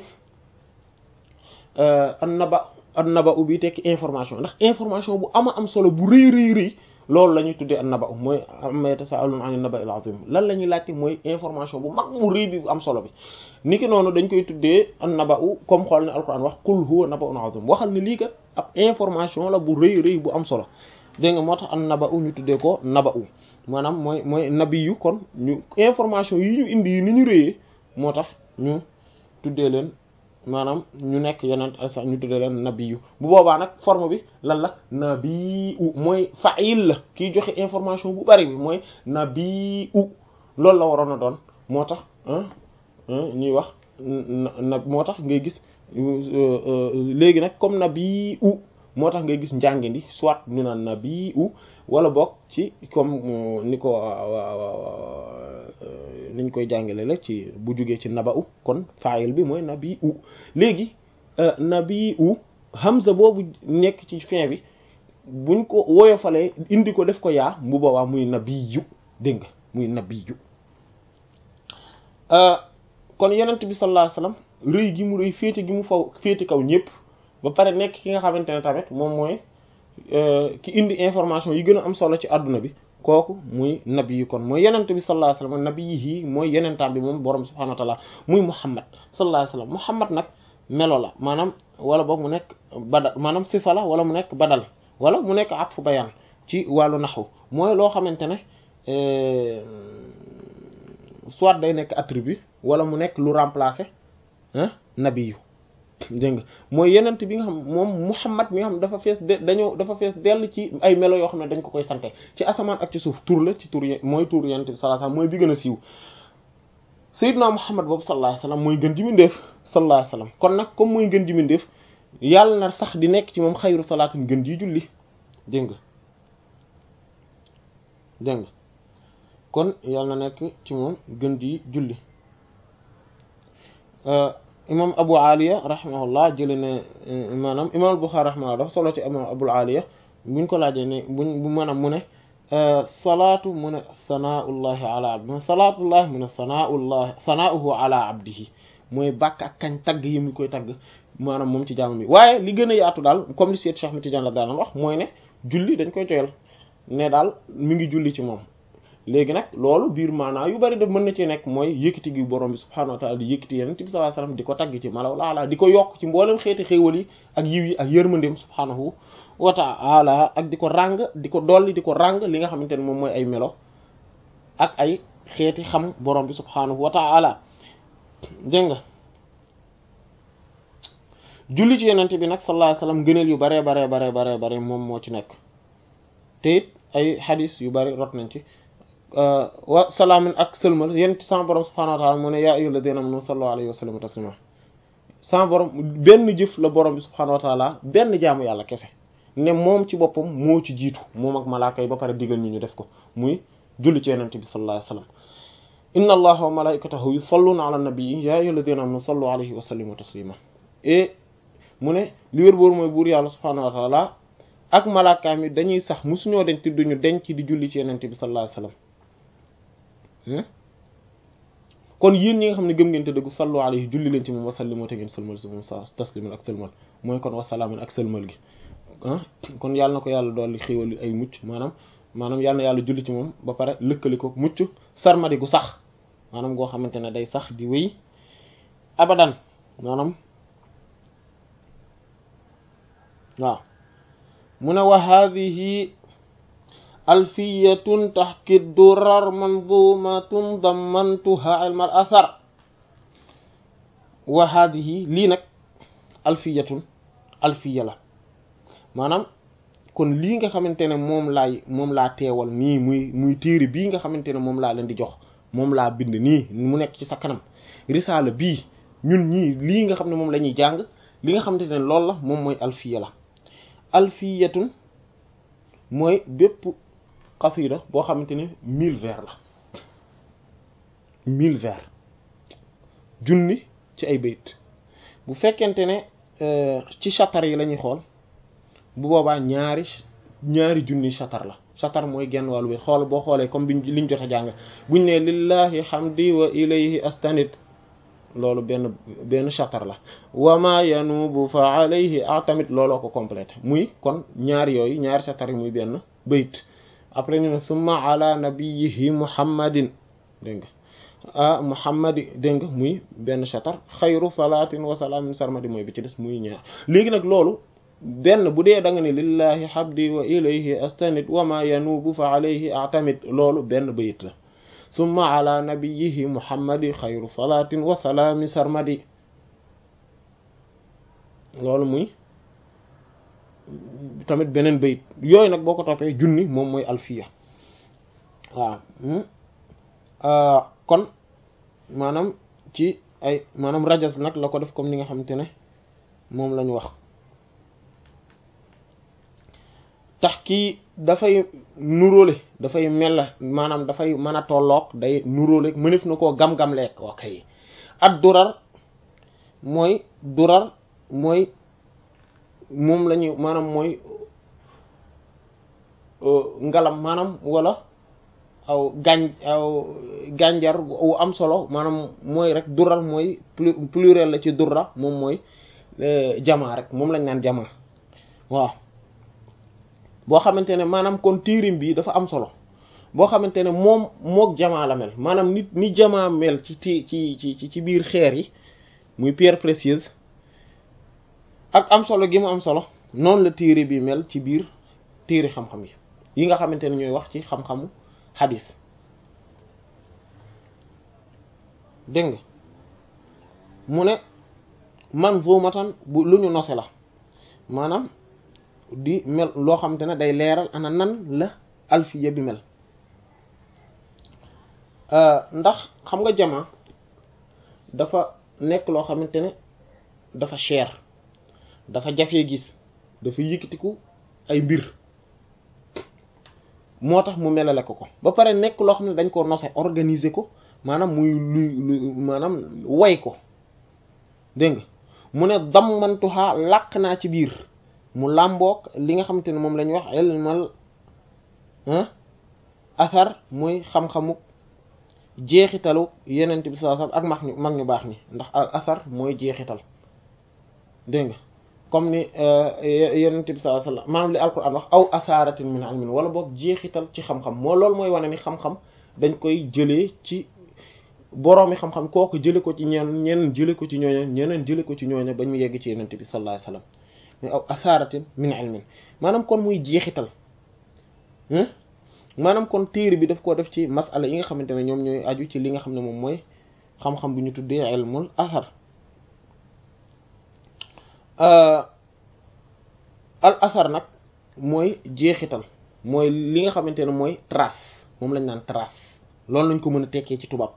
an naba an naba u bi tekki information ndax information bu ama am solo bu rëy rëy rëy loolu la ñuy tuddee an naba u mooy amma yatasaaluna an naba il azim lan la ñuy laajte mooy information bu mag bu rëy bi bu am solo bi niki noonu dañ koy tuddee an naba u comme xool ne alquran wax qul huwa naba'un azim waxal ne lii kat ab information la bu rëy rëy bu am solo dégg nga moo tax an naba u ñu tuddee ko naba u maanaam mooy mooy nabi yu kon ñu information yi ñu indi yi ni ñu rëyee moo tax ñu tuddee leen maanaam ñu nekk yeneen sax ñu tuddee leen nabi yu bu boobaa nag forme bi lan la nabi u mooy fa'il la kiy joxe information bu bari bi mooy nabi u loolu la waroon a doon moo tax ñuy wax na moo tax ngay gis léegi nag comme nabi u moo tax ngay gis njàngindi soit ñu naan nabi u wala boog ci comme ni ko niñ koy jàngale la ci bu jugee ci naba u kon fayil bi mooy nabi u léegi nabi u hamza boobu nekk ci fin bi buñ ko woyofalee indi ko def ko yaa bu boobaa muy nabi yu dégg nga muy nabi yu kon yenent bi sallallahu alayhi wasallam rëy gi mu rëy féete gi mu faw féete kaw ñëpp ba pare nekk ki nga xamante ne tamit moom mooy ki indi information yi gën a am solo ci àdduna bi kooku muy nabi yi kon mooy yenent bi sallallahu alayhi wasallam nabi yi mooy yenentaam bi moom borom subhanahu wa ta'ala muy muhammad sallallahu alayhi wasallam muhammad nag melo la maanaam wala boog mu nekk badal maanaam sifa la wala mu nekk badal wala mu nekk atfu bayan ci wàllu naxwu mooy loo xamante ne soit day nekk attribut wala mu nekk lu remplacer ah nabi yu dégg nga mooy yenent bi nga xam moom muhammad mi nga xam dafa fees de dañoo dafa fees dell ci ay melo yoo xam ne dañ ko koy sante ci asamaan ak ci suuf tur la ci tur mooy tur yenent bi sallallahu alayhi wasallam mooy bi gën a siiw sayyidna muhammad boobu sallallahu alayhi wasallam mooy gën ji mindeef sallallahu alayhi wasallam kon nag comme mooy gën ji mindeef yàlla na sax di nekk ci moom xayru salaatin gën ji julli dégg nga dégg nga kon yàlla na nekk ci moom gën ji julli imam abu aliya rahimahullah jële ne maanaam imam Bukhari rahimahullah dafa solo ci imam abul aliya buñ ko laajee ne buñ bu maanaam mu ne salaatu mu ne sanaullahi ala abdi salaatullahi mu ne sanaullahi sanauhu ala abdihi mooy bàkk ak kañ tagg yi mu koy tagg maanaam moom ci jaamam bi waaye li gën a yaatu daal comme li Seyd Cheikh Ahmed Tidiane la daan wax mooy ne julli dañ koy joyal ne daal mi ngi julli ci moom léegi nag loolu biir maanaa yu bari daf mën na ci nekk mooy yëkkati gi borom bi subhaanahu wa ta'ala di yëkkati yeneen bi sallallahu alayhi wasallam di ko tagg ci malaw laala di ko yokk ci mboolem xeeti xéewal yi ak yiw yi ak yërmandeem subhaanahu wa ta'ala ak di ko ràng di ko dolli di ko ràng li nga xamante ne moom mooy ay melo ak ay xeeti xam borom bi subhaanahu wa ta'ala dégg nga julli ci yenente bi nag sallallahu alayhi wasallam gëneel yu baree baree baree baree bare moom moo ci nekk te it ay xadis yu bari rot nañ ci wa salaamin ak sëlmal yent sama borom subhanahu wa ta'ala mu ne yaa ayyuhal ladina amanu sallu alayhi wa sallimu taslima sama borom benn jëf la borom bi subhanahu wa ta'ala benn jaamu yàlla kese ne moom ci boppam moo ci jiitu moom ak malaaka yi ba pare digal ñu ñu def ko muy julli ci yenente bi sallallahu alayhi wa sallam inna allaha wa malaikatahu yusalluna ala nabiyyi yaa ayyuhal ladina amanu sallu alayhi wa sallimu taslima et mu ne li wér boor mooy buur yàlla subhanahu wa ta'ala ak malaakaam yi dañuy sax musuñoo denc duñu denc di julli ci yenente bi sallallahu alayhi wasallam kon yéen ñi nga xam ne gëm ngeen te dëggu sallu alayhi julli leen ci moom wasallimoo te ngeen sëlmal si moom sa tasliman ak sëlmal mooy kon wasalaaman ak sëlmal gi ah kon yàlla na ko yàlla dolli xéwal ay mucc maanaam maanaam yàlla na yàlla julli ci moom ba pare lëkkali ko mucc sarmadi gu sax maanaam goo xamante ne day sax di wéy abadan maanaam waaw mu ne wa hadhihi alfiyatun tahki durar manzumatun dammantuha ilmal athar wa hadhihi lii nag alfiyatun alfiya la maanaam kon lii nga xamante ne moom laay moom laa teewal nii muy muy téere bii nga xamante ne moom laa leen di jox moom laa bind nii mu nekk ci sa kanam risaala bii ñun ñii lii nga xam ne moom la ñuy jàng li nga xamante ne loolu la moom mooy alfiya la alfiyatun mooy bépp xasida boo xamante ne mille vers la mille vers junni ci ay bayt bu fekkente ne ci chatar yi la ñuy xool bu boobaa ñaari ñaari junni chatar la chatar mooy genn wàllu bayt xool boo xoolee comme biñ liñ jot a jàng buñ ne lillahi hamdi wa ilayhi astanid loolu benn benn chatar la wa ma yanubu fa alayhi atamit looloo ko complété muy kon ñaari yooyu ñaari chatar yi muy benn bayt après ñu ne summa ala nabiyihi muhammadin dégg nga ah muhammadi dégg nga muy benn chatar xayru salaatin wa salaamin sarmadi mooy bi ci des muy ñaar léegi nag loolu benn bu dee da nga ne lillahi habdi wa ilayhi astanid wa ma yanubu fa alayhi atamid loolu benn bayit la summa ala nabiyihi muhammadi xayru salaatin wa salaami sarmadi loolu muy tamit beneen bayit yooyu nag boo ko toppee junni moom mooy alfiya waaw kon maanaam ci ay maanaam rajas nag la ko def comme ni nga xamante ne moom lañu wax tax kii dafay nuróole dafay mel maanaam dafay mën a tolloog day nuróole mënef na koo gam-gam lekk ok ak durar mooy durar mooy moom la ñuy maanaam mooy ngalam maanaam wala aw gàñ aw gànjar wu am solo maanaam mooy rek durar mooy pluriel la ci durra moom mooy jamaa rek moom lañ naan jamaa waaw boo xamante ne maanaam kon tiirim bi dafa am solo boo xamante ne moom mook jamaa la mel maanaam nit ni jamaa mel ci ti ci ci ci biir xeer yi muy pierre précieuse ak am solo gi mu am solo noonu la téere bi mel ci biir téere xam-xam yi yi nga xamante ne ñooy wax ci xam-xamu xadis dégg nga mu ne manzumatan bu lu ñu nose la maanaam di mel loo xamante ne day leeral ana nan la alfiya bi mel ndax xam nga jama dafa nekk loo xamante ne dafa cher dafa jafee gis dafa yëkkatiku ay mbir moo tax mu melale ko ko ba pare nekk loo xam ne dañ ko nose organiser ko maanaam muy luy lu maanaam way ko dégg nga mu ne dammantuha làq naa ci biir mu làmboog li nga xamante ne moom la ñuy wax ilmal athar muy xam-xamu jeexitalu yenent bi sallallahu alayhi wasallam ak mag ñu mag ñu baax ñi ndax al athar mooy jeexital dégg nga comme ni yenent bi sallallahu alayhi wasallam maanaam li alquran wax aw asaratin min ilmin wala boog jeexital ci xam-xam moo loolu mooy wane ni xam-xam dañ koy jëlee ci boroomi xam-xam kooku jële ko ci ñeen ñeneen jële ko ci ñooña ñeneen jële ko ci ñooña ba ñu yegg ci yenent bi sallallahu alayhi wasallam mais aw asaratin min ilmin maanaam kon muy jeexital maanaam kon téere bi daf koo def ci masala yi nga xamante ne ñoom ñooy aju ci li nga xam ne moom mooy xam-xam bi ñu tuddee ilmul athar al athar nag mooy jeexital mooy li nga xamante ne mooy trace moom lañ naan trace loolu lañ ko mën a tekkee ci tubaab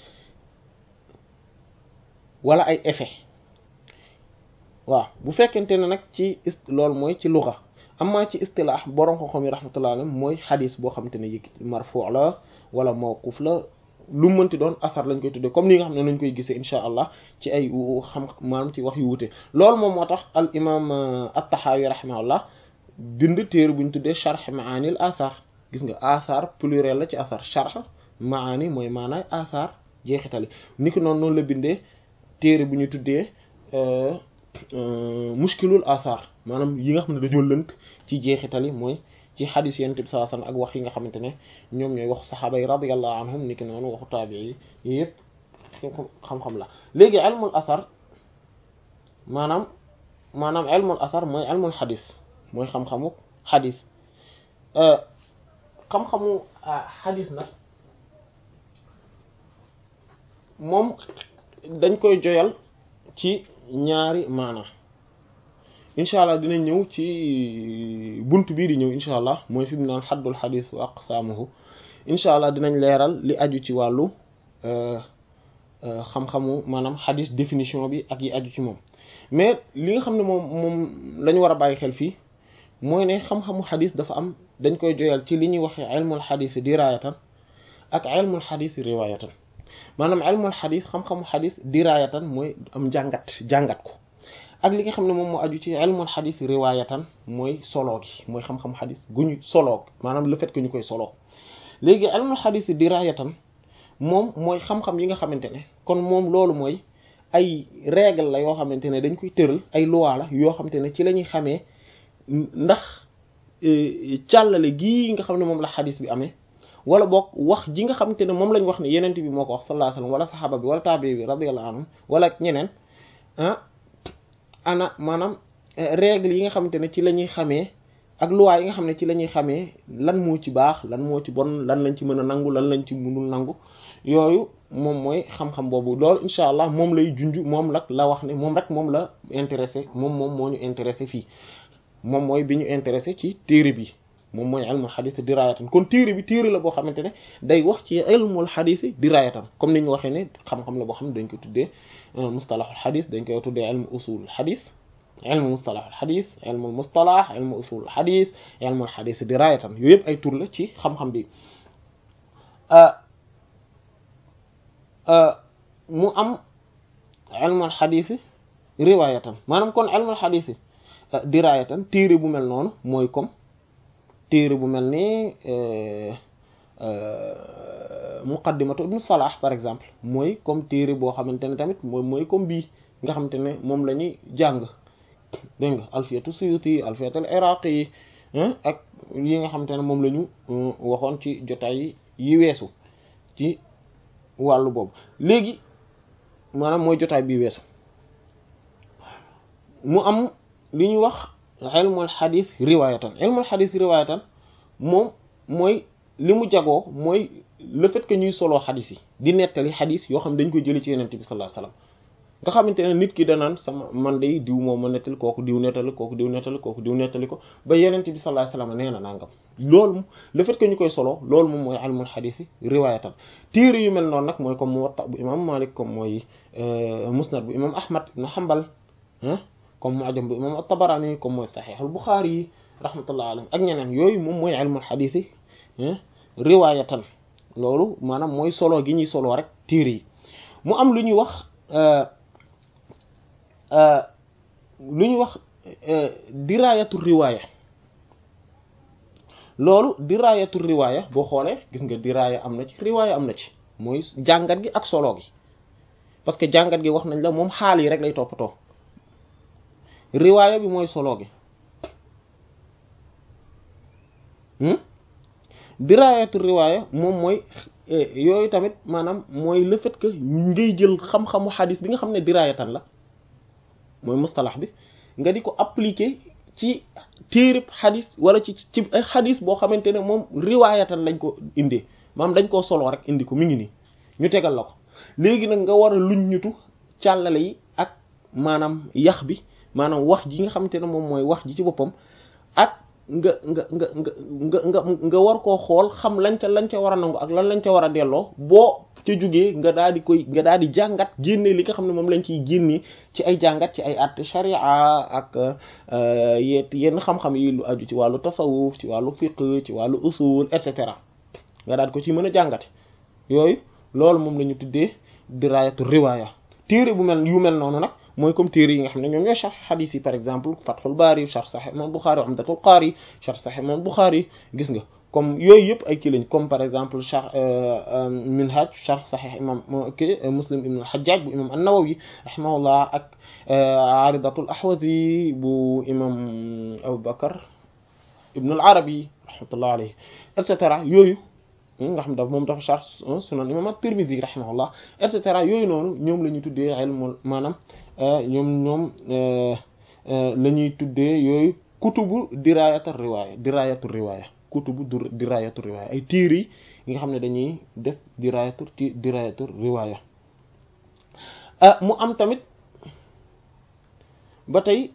wala ay effet waaw bu fekkente ne nag ci loolu mooy ci luxa amma ci istilaax borom xam-xam yi rahmatullah alayhi mooy xadis boo xamante ne yëg marfu' la wala mawquf la lu mënti doon asar lañ koy tuddee comme ni nga xam ne lañ koy gisee insha allah ci ay xam maanaam ci wax yu wute loolu moom moo tax al imam at-Tahawi rahimahullah bind téere bu ñu tuddee sharh maanil asar gis nga asar pluriel la ci asar sharh maani mooy maanaay asar jeexitali ni ki noonu noonu la bindee téere bu ñu tuddee mushkilul asar maanaam yi nga xam ne dañoo lënt ci jeexital yi mooy ci xadis yonent bi sallallahu alayhi wasallam ak wax yi nga xamante ne ñoom ñooy wax saxaaba yi radiyallahu anhum ni ki noonu waxu taabii yi yëpp xam-xam la léegi ilmul asar maanaam maanaam ilmul asar mooy ilmul xadis mooy xam-xamu xadis xam-xamu xadis nag moom dañ koy joyal ci ñaari maana incha allah dinañ ñëw ci bunt bii di ñëw incha allah mooy fi mu naan xaddul xadis wa aqsaamuhu incha allah dinañ leeral li aju ci wàllu xam-xamu maanaam xadis définition bi ak yi aju ci moom mais li nga xam ne moom moom la ñu war a bàyyi xel fii mooy ne xam-xamu xadis dafa am dañ koy joyal ci li ñuy waxee ilmul xadis dirayatan ak ilmul xadis riwayatan maanaam ilmul xadis xam-xamu xadis diraayatan mooy am jàngat jàngat ko ak li nga xam ne moom moo aju ci ilmul xadis riwaayatan mooy solo gi mooy xam-xamu xadis gu ñu soloo maanaam le fait que ñu koy soloo léegi ilmul xadis diraayatan moom mooy xam-xam yi nga xamante ne kon moom loolu mooy ay règle la yoo xamante ne dañ koy tëral ay loi la yoo xamante ne ci la ñuy xamee ndax càllale gii nga xam ne moom la xadis bi amee wala boog wax ji nga xamante ne moom lañ wax ne yenent bi moo ko wax sallallahu alayhi wasallam wala saxaaba bi wala taabi bi radiyallahu anhum wala ñeneen ah ana maanaam règle yi nga xamante ne ci la ñuy xamee ak loi yi nga xam ne ci la ñuy xamee lan moo ci baax lan moo ci bon lan lañ ci mën a nangu lan lañ ci mënul nangu yooyu moom mooy xam-xam boobu loolu incha allah moom lay junj moom nag la wax ne moom rek moom la intéressé moom moom moo ñu intéressé fii moom mooy bi ñu intéressé ci téere bi moom mooy ilmul xadis dirayatan kon téere bi téere la boo xamante ne day wax ci ilmul xadis dirayatan comme ni ñu waxee ne xam-xam la boo xam ne dañ koy tuddee mustalahul xadis dañ koy tuddee ilmu usulul xadis ilmu mustalahul xadis ilmul mustalah ilmu usulul xadis ilmul xadis dirayatan yooyu yëpp ay tur la ci xam-xam bi mu am ilmul xadis riwayatan maanaam kon ilmul xadis dirayatan téere bu mel noonu mooy comme téere bu mel ni muqaddimatu ibnu salah par exemple mooy comme téere boo xamante ne tamit mooy mooy comme bii nga xamante ne moom la ñuy jàng dégg nga alfiyatu suyuti alfiyatul iraqi yi ak yi nga xamante ne moom la ñu waxoon ci jotaay yi weesu ci wàllu boobu léegi maanaam mooy jotaay bi weesu mu am li ñuy wax ilmul xadis riwaayatan ilmul xadis riwaayatan moom mooy li mu jagoo mooy le fait que ñuy soloo xadis yi di nettali xadis yoo xam dañ koy jëli ci yenente bi sallallahu alayhi wasallam nga xamante ne nit ki danaan sama man day diw moom ma nettali kooku diw nettali kooku diw nettali kooku diw nettali ko ba yenente bi sallallahu alayhi wasallam nee na nangam loolu le fait que ñu koy solo loolu moom mooy ilmul xadis yi riwaayatan téere yu mel noonu nag mooy comme muwatta bu imam malik comme mooy musnad bu imam ahmad ibn hanbal comme mu'jam bu imam at-tabarani comme mooy sahih al-bukhari yi rahmatullah alayhi ak ñeneen yooyu moom mooy ilmul xadis yi riwaayatan loolu maanaam mooy solo gi ñuy solo rek téere yi mu am lu ñuy wax lu ñuy wax dirayatu riwaaya loolu dirayatu riwaaya boo xoolee gis nga diraya am na ci riwaaya am na ci mooy jàngat gi ak solo gi parce que jàngat gi wax nañ la moom xaal yi rek lay toppatoo riwaaya bi mooy solo gi dirayatu riwaaya moom mooy yooyu tamit maanaam mooy le fait que ngay jël xam-xamu xadis bi nga xam ne dirayatan la mooy mustalax bi nga di ko appliquer ci téereb xadis wala ci ci ay xadis boo xamante ne moom riwaayatan lañ ko indee maanaam dañ koo soloo rek indi ko mi ngi nii ñu tegal la ko léegi nag nga war a luñ ñutu càllale yi ak maanaam yax bi maanaam wax ji nga xamante ne moom mooy wax ji ci boppam ak nga nga nga nga nga nga nga war koo xool xam lañ ca lañ ca war a nangu ak lan lañ ca war a delloo boo ca jógee nga daal di koy nga daal di jàngat génne li nga xam ne moom lañ ciy génnee ci ay jàngat ci ay at sharia ak yet yenn xam-xam yi lu aju ci wàllu tasawuf ci wàllu fiqh ci wàllu usul et cetera nga daal di ko ci mën a jàngate yooyu loolu moom la ñu tuddee dirayatu riwaya téere bu mel yu mel noonu nag mooy comme téere yi nga xam ne ñoom ñooy sharh hadith yi par exemple Fathul Bari sharh Sahih Imam Bukhari Umdatul Qari sharh Sahih Imam Bukhari gis nga comme yooyu yëpp ay kii lañ comme par exemple sharh Minhaj sharh Sahih Imam ki Muslim ibn al-Hajjaj bu imam an-Nawawi rahimahullah ak Aridatul Ahwazi bu imam Abu Bakr ibn al-Arabi rahmatullah alayhi et cetera yooyu nga xam daf moom dafa sharh sunan imam at-Tirmidhi rahimahullah et cetera yooyu noonu ñoom la ñuy tuddee ilmul maanaam ñoom ñoom la ñuy tuddee yooyu kutubu dirayatu riwaaya dirayatu riwaaya kutubu dirayatu riwaaya ay téere yi nga xam ne dañuy def dirayatu dirayatu riwaaya mu am tamit ba tey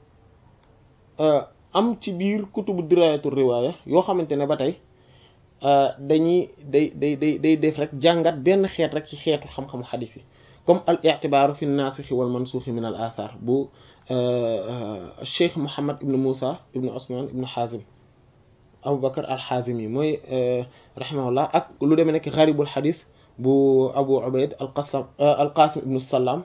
am ci biir kutubu dirayatu riwaaya yoo xamante ne ba tey dañuy day day day day def rek jàngat benn xeet rek ci xeetu xam-xamu xadis yi comme al i'tibaaru fi naasixi wal mansuuxi min al athar bu cheikh Mouhammad ibn Moussa ibn Ousmane ibn Hazim Abu Bakr al Hazimi mooy rahimahullah ak lu demee nekk xaribul xadis bu Abu Ubayd al-Qasim al-Qasim ibn Sallam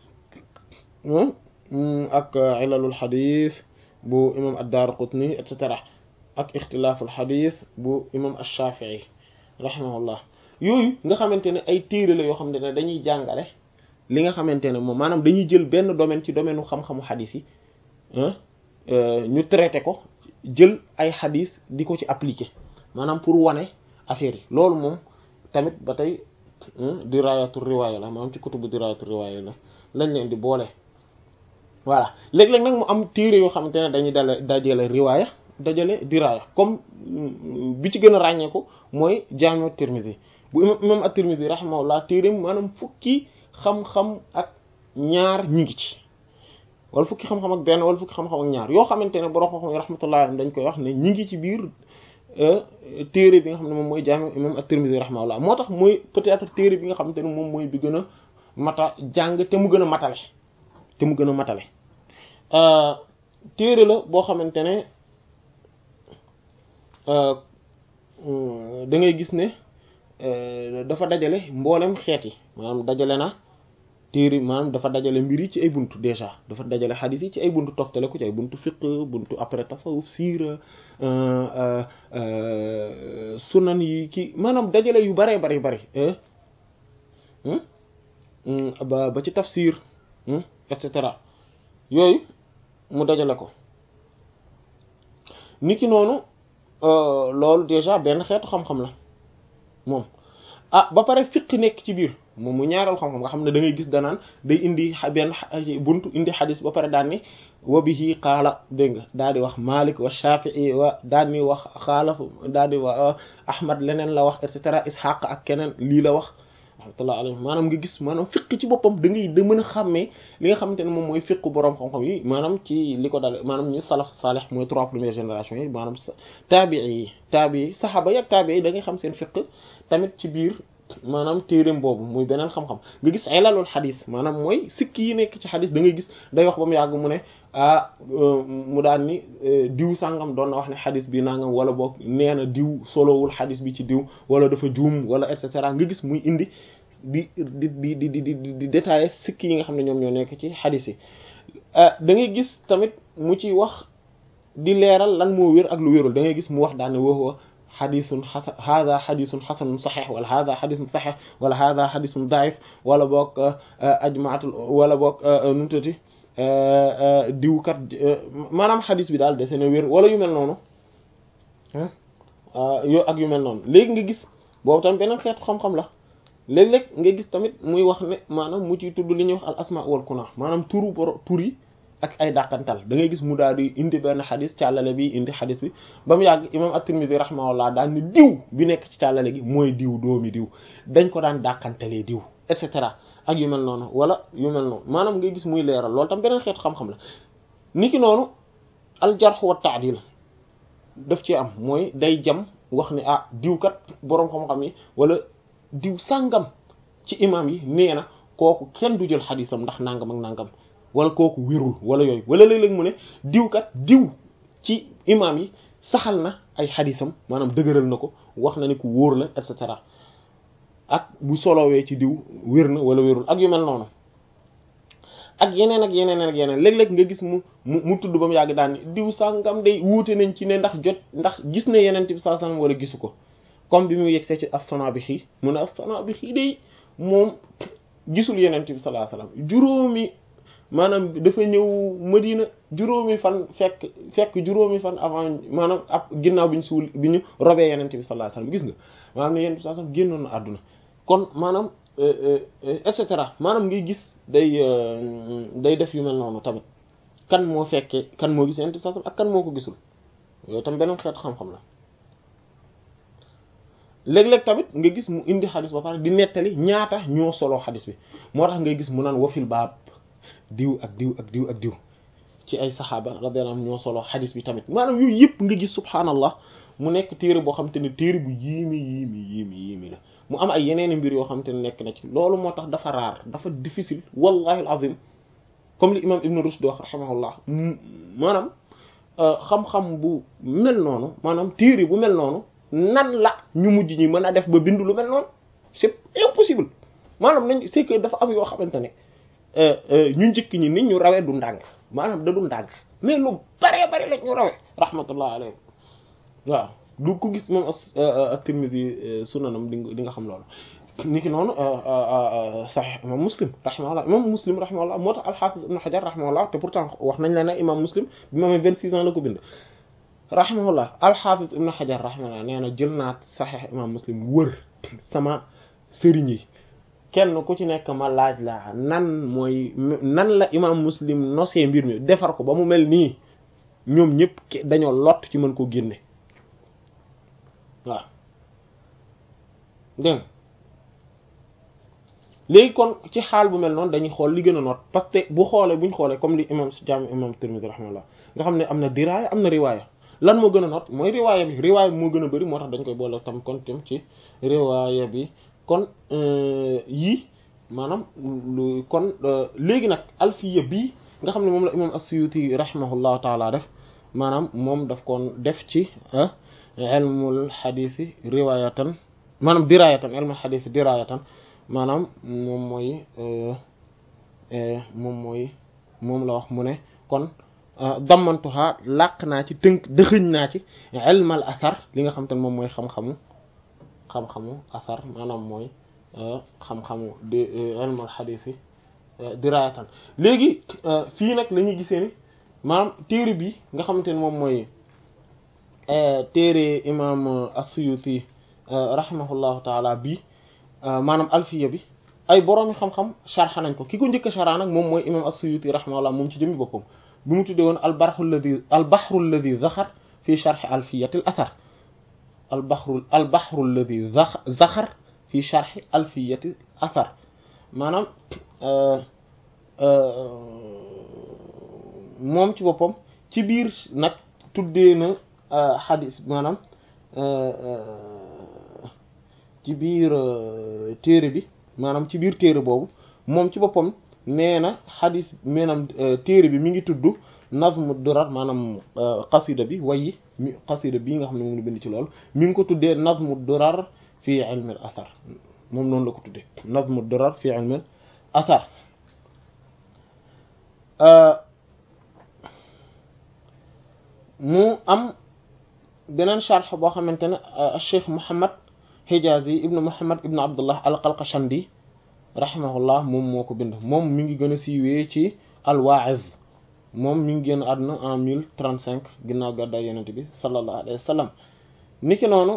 ak ilalul xadis bu imam ad-Daraqutni et cetera ak ixtilaaful xadis bu imam ash-Shafi'i rahimahullah yooyu nga xamante ne ay téere la yoo xamante ne dañuy jàngale li nga xamante ne moom maanaam dañuy jël benn domaine ci domaine u xam-xamu xadis yi ñu traité ko jël ay xadis di ko ci appliquer maanaam pour wane affaire yi loolu moom tamit ba tey dirayatu riwaaya la maanaam ci kutubu dirayatu riwaaya la lañ leen di boole voilà léeg-léeg nag mu am téere yoo xamante ne dañuy dale dajale riwaaya dajale diraya comme bi ci gën a ràññeeku mooy jaami'u Tirmidhi bu imam imam at-Tirmidhi rahimahullah téereem maanaam fukki xam-xam ak ñaar ñi ngi ci wala fukki xam-xam ak benn wala fukki xam-xam ak ñaar yoo xamante ne borom xam-xam yi rahmatullah dañ koy wax ne ñi ngi ci biir téere bi nga xam ne moom mooy jaami'u imam at-Tirmidhi rahimahullah moo tax mooy peut-être téere bi nga xamante ne moom mooy bi gën a mata jàng te mu gën a matale te mu gën a matale téere la boo xamante ne da ngay gis ne dafa dajale mboolem xeet yi maanaam dajale na téere maanaam dafa dajale mbir yi ci ay buntu déjà dafa dajale xadis yi ci ay buntu toftale ko ci ay buntu fiqh buntu après tasawuf siira sunan yi ki maanaam dajale yu baree bari bari ba ba ci tafsir et cetera yooyu mu dajale ko niki noonu loolu déjà benn xeetu xam-xam la moom ah ba pare fiq nekk ci biir moom mu ñaaral xam-xam nga xam ne da ngay gis danaan day indi benn buntu indi xadis ba pare daan ni wa bihi qaala dégg nga daal di wax Malik wa Shafi'i wa daal di wax xaalaf daal di wax Ahmad leneen la wax et cetera Ishaq ak keneen lii la wax rahmatullah alayhi maanaam nga gis maanaam fiq ci boppam da ngay da mën a xàmmee li nga xamante ne moom mooy fiqu boroom xam-xam yi maanaam ci li ko dale maanaam ñu salaf salih mooy trois premières générations yi maanaam taabii yi taabii yi saxaaba yi ak taabii yi da ngay xam seen fiq tamit ci biir maanaam téereem boobu muy beneen xam-xam nga gis ilalul xadis maanaam mooy sikki yi nekk ci xadis da ngay gis day wax ba mu yàgg mu ne ah mu daan ni diw sàngam doon na wax ne xadis bi nangam wala boog nee na diw solowul xadis bi ci diw wala dafa juum wala et cetera nga gis muy indi di di di di di di di détailler sikki yi nga xam ne ñoom ñoo nekk ci xadis yi da ngay gis tamit mu ci wax di leeral lan moo wér ak lu wérul da ngay gis mu wax daan ne woo xadisun xasan hada xadisun xasanun saxex wala hada xadisun saxex wala hada xadisun daif wala boog ajmaatul wala boog nu mu tëddee diwkat maanaam xadis bi daal dese na wér wala yu mel noonu yo ak yu mel noonu léegi nga gis boobu tamit beneen xeetu xam-xam la léeg-léeg nga gis tamit muy wax ne maanaam mu ciy tudd li ñuy wax al asma wal kuna maanaam turu boro tur yi ak ay dàqantal da ngay gis mu daal di indi benn xadis càllale bi indi xadis bi ba mu yàgg imam at-Tirmidhi rahimahullah daal ni diw bi nekk ci càllale gi mooy diw doomi diw dañ ko daan dàqantalee diw et cetera ak yu mel noonu wala yu mel noonu maanaam ngay gis muy leeral loolu tam beneen xeetu xam-xam la niki noonu al jarh wa ta'dil daf ci am mooy day jam wax ne ah diw kat boroom xam-xam yi wala diw sàngam ci imam yi nee na kooku kenn du jël xadisam ndax nangam ak nangam wala kooku wérul wala yooyu wala léeg-léeg mu ne diw kat diw ci imam yi saxal na ay xadisam maanaam dëgëral na ko wax na ni ku wóor la et cetera ak bu solowee ci diw wér na wala wérul ak yu mel noonu ak yeneen ak yeneen ak yeneen léeg-léeg nga gis mu mu mu tudd ba mu yàgg daan diw sàngam day wuute nañ ci ne ndax jot ndax gis na yeneen bi sallallahu alayhi wasallam wala gisu ko comme bi mu yegsee ci As-Sanaabihi mu ne As-Sanaabihi day moom gisul yeneen bi sallallahu alayhi wasallam juróomi maanaam dafa ñëw Madina juróomi fan fekk fekk juróomi fan avant maanaam ab ginnaaw bi ñu suul bi ñu robee yeneen bi sallallahu alayhi wasallam gis nga maanaam ne yeneen bi sallallahu alayhi wasallam génnoon na àdduna kon maanaam et cetera maanaam ngay gis day day def yu mel noonu tamit kan moo fekkee kan moo gis yeneen bi sallallahu alayhi wasallam ak kan moo ko gisul yooyu tam beneen xeetu xam-xam la léeg-léeg tamit nga gis mu indi xadis ba pare di nettali ñaata ñoo soloo xadis bi moo tax ngay gis mu naan wafil baab diw ak diw ak diw ak diw ci ay saxaaba radiyallahu anhum ñoo soloo xadis bi tamit maanaam yooyu yëpp nga gis subhaanallah mu nekk téere boo xam te ne téere bu yéemi yéemi yéemi yéemi la mu am ay yeneeni mbir yoo xam te ne nekk na ci loolu moo tax dafa raar dafa difficile wallahi alazim comme li imam ibn Rushd wax rahimahullah maanaam xam-xam bu mel noonu maanaam téere bu mel noonu nan la ñu mujj ñi mën a def ba bindu lu mel noonu c'est impossible maanaam nañ c'est que dafa am yoo xamante ne ñu njëkk ñi nit ñu rawee du ndànk maanaam da du ndànk mais lu bare bare la ñu rawee rahmatullah alayhi waaw du ko gis moom at-Tirmidhi sunanam di nga di nga xam loolu ni ki noonu sahih imam muslim rahimahullah imam muslim rahimahullah moo tax al-Hafiz ibn Hajar rahimahullah te pourtant wax nañ la ne imam muslim bi ma amee vingt six ans la ko bind rahimahullah al-Hafiz ibn Hajar rahimahullah nee na jël naa sahih imam muslim wër sama sëriñ yi kenn ku ci nekk ma laaj la nan mooy nan la imam muslim nosee mbir mi defar ko ba mu mel nii ñoom ñëpp dañoo lott ci mën ko génne waaw dégg léegi kon ci xaal bu mel noonu dañuy xool li gën a noot parce que bu xoolee bu ñu xoolee comme li imam jaami imam Tirmidhi rahimahullah nga xam ne am na diraaya am na riwaaya lan moo gën a noot mooy riwaaya bi riwaaya bi moo gën a bëri moo tax dañ koy boole tam kon tam ci riwaaya bi kon yii maanaam lu kon léegi nag alfiya bii nga xam ne moom la imam as-Suyuti rahimahullahu taala def maanaam moom daf koon def ci ilmul xadiisi riwaayatan maanaam diraayatan ilmul xadiisi diraayatan maanaam moom mooy moom mooy moom la wax mu ne kon dammantuha làq naa ci tënk dëxëñ naa ci ilmal asar li nga xam te ne moom mooy xam-xamu xam-xamu asar maanaam mooy xam-xamu di ilmul xadiisi diraayatan léegi fii nag la ñuy gisee ni maanaam téere bi nga xamante ne moom mooy téere imam as-Suyuti rahimahullahu taala bii maanaam alfiya bi ay boroomi xam-xam sharxa nañ ko ki ko njëkk a sharxa nag moom mooy imam as-Suyuti rahimahullah moom ci jëmmi boppam bi mu tuddee woon al-bahru alladhi al-bahru alladhi zaxar fi sharxi alfiyati al-athar al-bahru al-bahru alladhi zaxar fi sharxi alfiyati athar maanaam moom ci boppam ci biir nag tuddee na xadis maanaam ci biir téere bi maanaam ci biir téere boobu moom ci boppam nee na xadis maanaam téere bi mi ngi tudd nazmu durar maanaam qasida bi wayi mi qasida bii nga xam ne moom la bind ci loolu mi ngi ko tuddee nazmu durar fi ilmi al athar moom noonu la ko tuddee nazmu durar fi ilmi al athar mu am beneen sharx boo xamante ne Cheikh Mouhammad Hijazi ibnu Mouhammad ibnu Abdullah al-Qalqashandi rahimahullah moom moo ko bind moom mi ngi gën a siiwee ci al-Wa'iz moom mi ngi génn àdduna en mille trente cinq ginnaaw gàddaay yonent bi sallallahu alayhi wa sallam niki noonu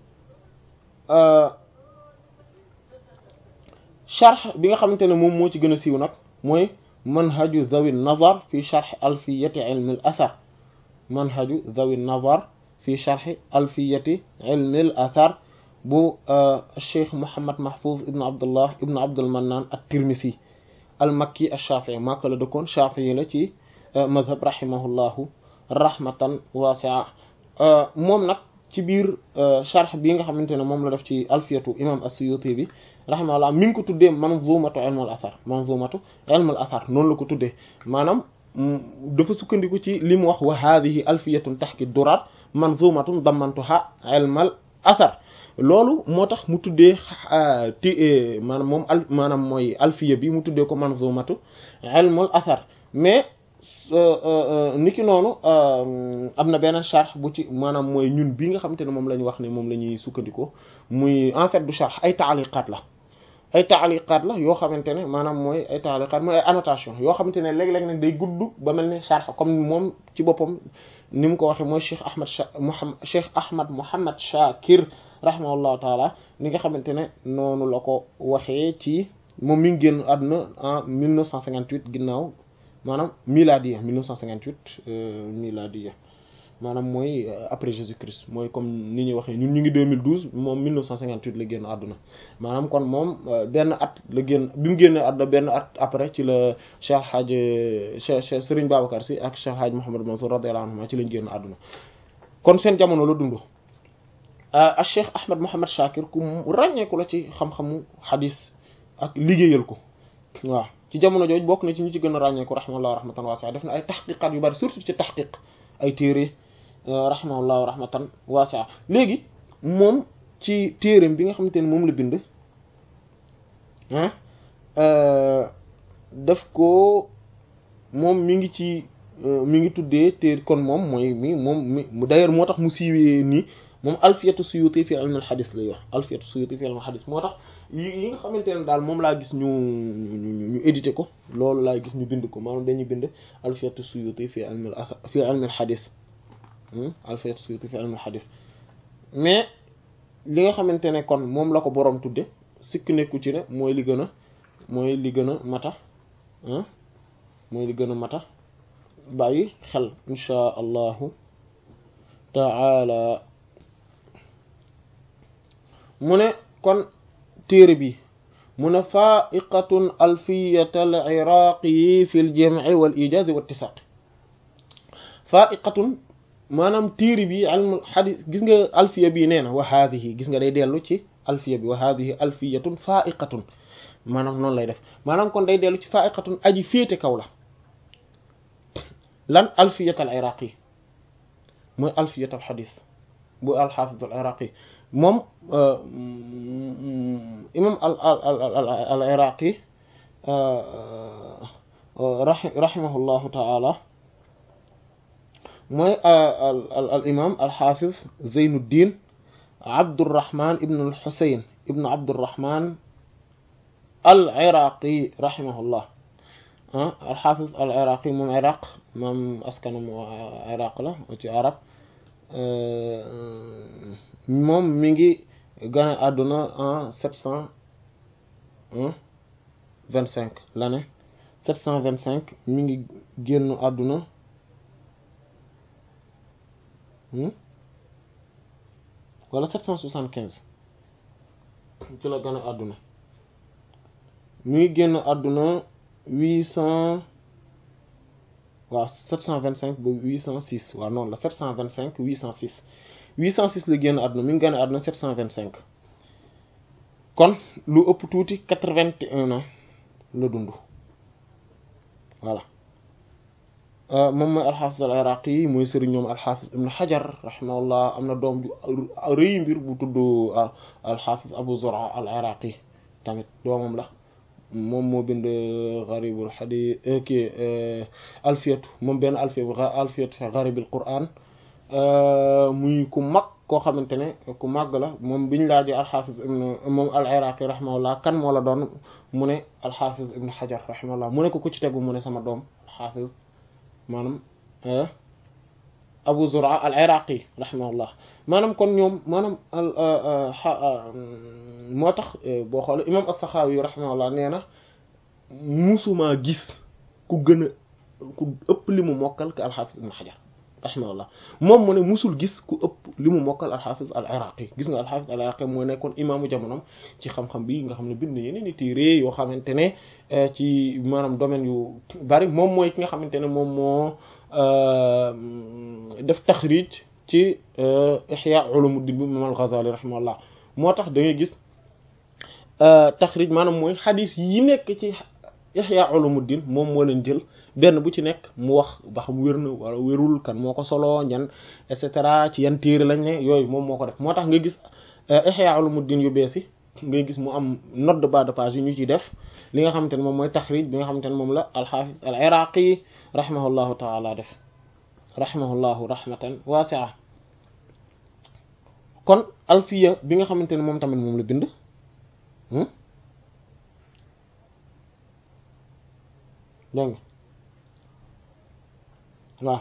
sharx bi nga xamante ne moom moo ci gën a siiw nag mooy manhaju zawi nazar fi sharx alfiyati ilmi al athar manhaju zawi nazar fi sharx alfiyati ilmi al athar bu cheikh Mouhammad Mahfouz ibn Abdullah ibn Abdul Mannan at-Tirmisi al makki ash-Shafi'i Makka la dëkkoon Shafi'i la ci mazhab rahimahullahu rahmatan wasi'a moom nag ci biir sharh bi nga xamante ne moom la def ci alfiyatu imam as-Suyuti bi rahimahullah mi ngi ko tuddee manzumatu ilm al-athar manzumatu ilm al-athar noonu la ko tuddee maanaam dafa sukkandiku ci li mu wax wa hadhihi alfiyatun tahki durar manzumatun dammantuha ilm al-athar loolu moo tax mu tuddee ti maanaam moom al maanaam mooy alfiya bi mu tuddee ko manzumatu ilm al-athar mais niki noonu am na beneen charx bu ci maanaam mooy ñun bi nga xamante ne moom la ñu wax ne moom la ñuy sukkandikoo muy en fait du charx ay taaliqaat la ay taaliqaat la yoo xamante ne maanaam mooy ay taaliqaat mooy ay annotation yoo xamante ne léeg-léeg nag day gudd ba mel ne charx comme moom ci boppam ni mu ko waxee mooy Cheikh Ahmad Muhammad Cheikh Ahmad Muhammad Shakir rahimahullahu taala ni nga xamante ne noonu la ko waxee ci moom mi ngi génn àdduna en 1958 ginnaaw maanaam miladiya 1958 miladiya maanaam mooy après Jésus-Christ mooy comme ni ñuy waxee ñun ñu ngi 2012 moom 1958 la génn àdduna maanaam kon moom benn at la génn bi mu génnee àdduna benn at après ci la Cheikh Hadj Cheikh Serigne Babacar Sy ak Cheikh Hadj Mouhamed Mansour radiyallahu anhuma ci lañ génn àdduna kon seen jamono la dund ak Cheikh Ahmed Mouhamed Shakir ku ràññeeku la ci xam-xamu xadis ak liggéeyal ko waaw ci jamono jooju bokk na ci ñi ci gën a ràññeeku rahimahullah rahmatan wasi'a def na ay taxqiqaat yu bari surtout ci taxqiq ay téere rahimahullah rahmatan wasi'a léegi moom ci téereem bi nga xamante ne moom la bind daf ko moom mi ngi ci mi ngi tuddee te kon moom mooy mi moom mi d'ailleurs moo tax mu siiwee nii moom alfiyatu suyuti fi ilm al hadith lay wax alfiyatu suyuti fi ilm al hadith moo tax yi yi nga xamante ne daal moom laa gis ñu ñu édité ko loolu laa gis ñu bind ko maanaam dañuy bind alfiyatu suyuti fi ilm al fi ilm al hadith alfiyatu suyuti fi ilm al hadith mais li nga xamante ne kon moom la ko boroom tudde sikk nekku ci ne mooy li gën a mooy li gën a mata mooy li gën a mata bàyyi xel insha allahu taala mu ne kon téere bi mu ne faiqatun alfiyat al iraqi fi l jam'i wal ijaz wa ittisaq faiqatun maanaam téere bi ilmul xadis gis nga alfiya bi nee na wa haadihi gis nga day dellu ci alfiya bi wa haadihi alfiyatun faiqatun maanaam noonu lay def maanaam kon day dellu ci faiqatun aji féete kaw la lan alfiyat al iraqi mooy alfiyat al xadis bu alxaafis al iraqi moom imam al al al iraqi rahimahullahu taala mooy al imam al xaafis zeynuddin abdurrahman ibn al xusayn ibn abdurrahman al iraqi rahimahullah al xaafis al iraqi moom iraq moom askanam iraq la ci arab moom mi ngi gane àdduna en sept cent vingt cinq l'année sept cent vingt cinq mi ngi génn àdduna wala sept cent soixante quinze ci la gane àdduna mi ngi génn àdduna huit cent waaw sept cent vingt cinq ba huit cent six waaw noonu la sept cent vingt cinq huit cent six huit cent six la génn àdduna mi ngi génn àdduna sept cent vingt cinq kon lu ëpp tuuti quatre vingt et un ans la dund voilà moom mooy alxaafis al iraqi yi mooy sëriñ ñoom alxaafis ibn xajar rahimahullah am na doom ju rëy mbir bu tudd alxaafis abu zura al iraqi tamit doomam la moom moo bind garibul xadis kii alfiyatu moom benn alfiyatu alfiyatu fi garibil quran muy ku mag koo xamante ne ku màgg la moom biñ laajee alxaafis ibn moom al iraqi rahimahullah kan moo la doon mu ne alxaafis ibn xajar rahimahullah mu ne ko ku ci tegu mu ne sama doom alxaafis maanaam abu zura al iraqi rahimahullah maanaam kon ñoom maanaam moo tax boo xoolee imam as-Saxaawi rahimahullah nee na musumaa gis ku gën a ku ëpp li mu mokkal ke alxaafis ibn xajar rahimahullah moom mu ne musul gis ku ëpp li mu mokkal alxaafis al iraqi gis nga alxaafis al iraqi moo nekkoon imaamu jamonom ci xam-xam bi nga xam ne bind yeneen i téere yoo xamante ne ci maanaam domaine yu bari moom mooy ki nga xamante ne moom moo def taxrij ci ihya ulumuddin bi imam al-Ghazali rahimahullah moo tax da ngay gis taxrij maanaam mooy xadis yi nekk ci ihya ulumuddin moom moo leen jël benn bu ci nekk mu wax ba xam wér na wala wérul kan moo ko solo ñan et cetera ci yan téere lañ ne yooyu moom moo ko def moo tax nga gis ihya ulumuddin yu bees yi ngay gis mu am note de bas de page yi ñu ciy def li nga xamante ne moom mooy taxrij bi nga xamante ne moom la alxaafis al iraqi rahimahullahu taala def rahimahullahu rahmatan waasi'a kon alfiya bi nga xamante ne moom tamit moom la bind dégg nga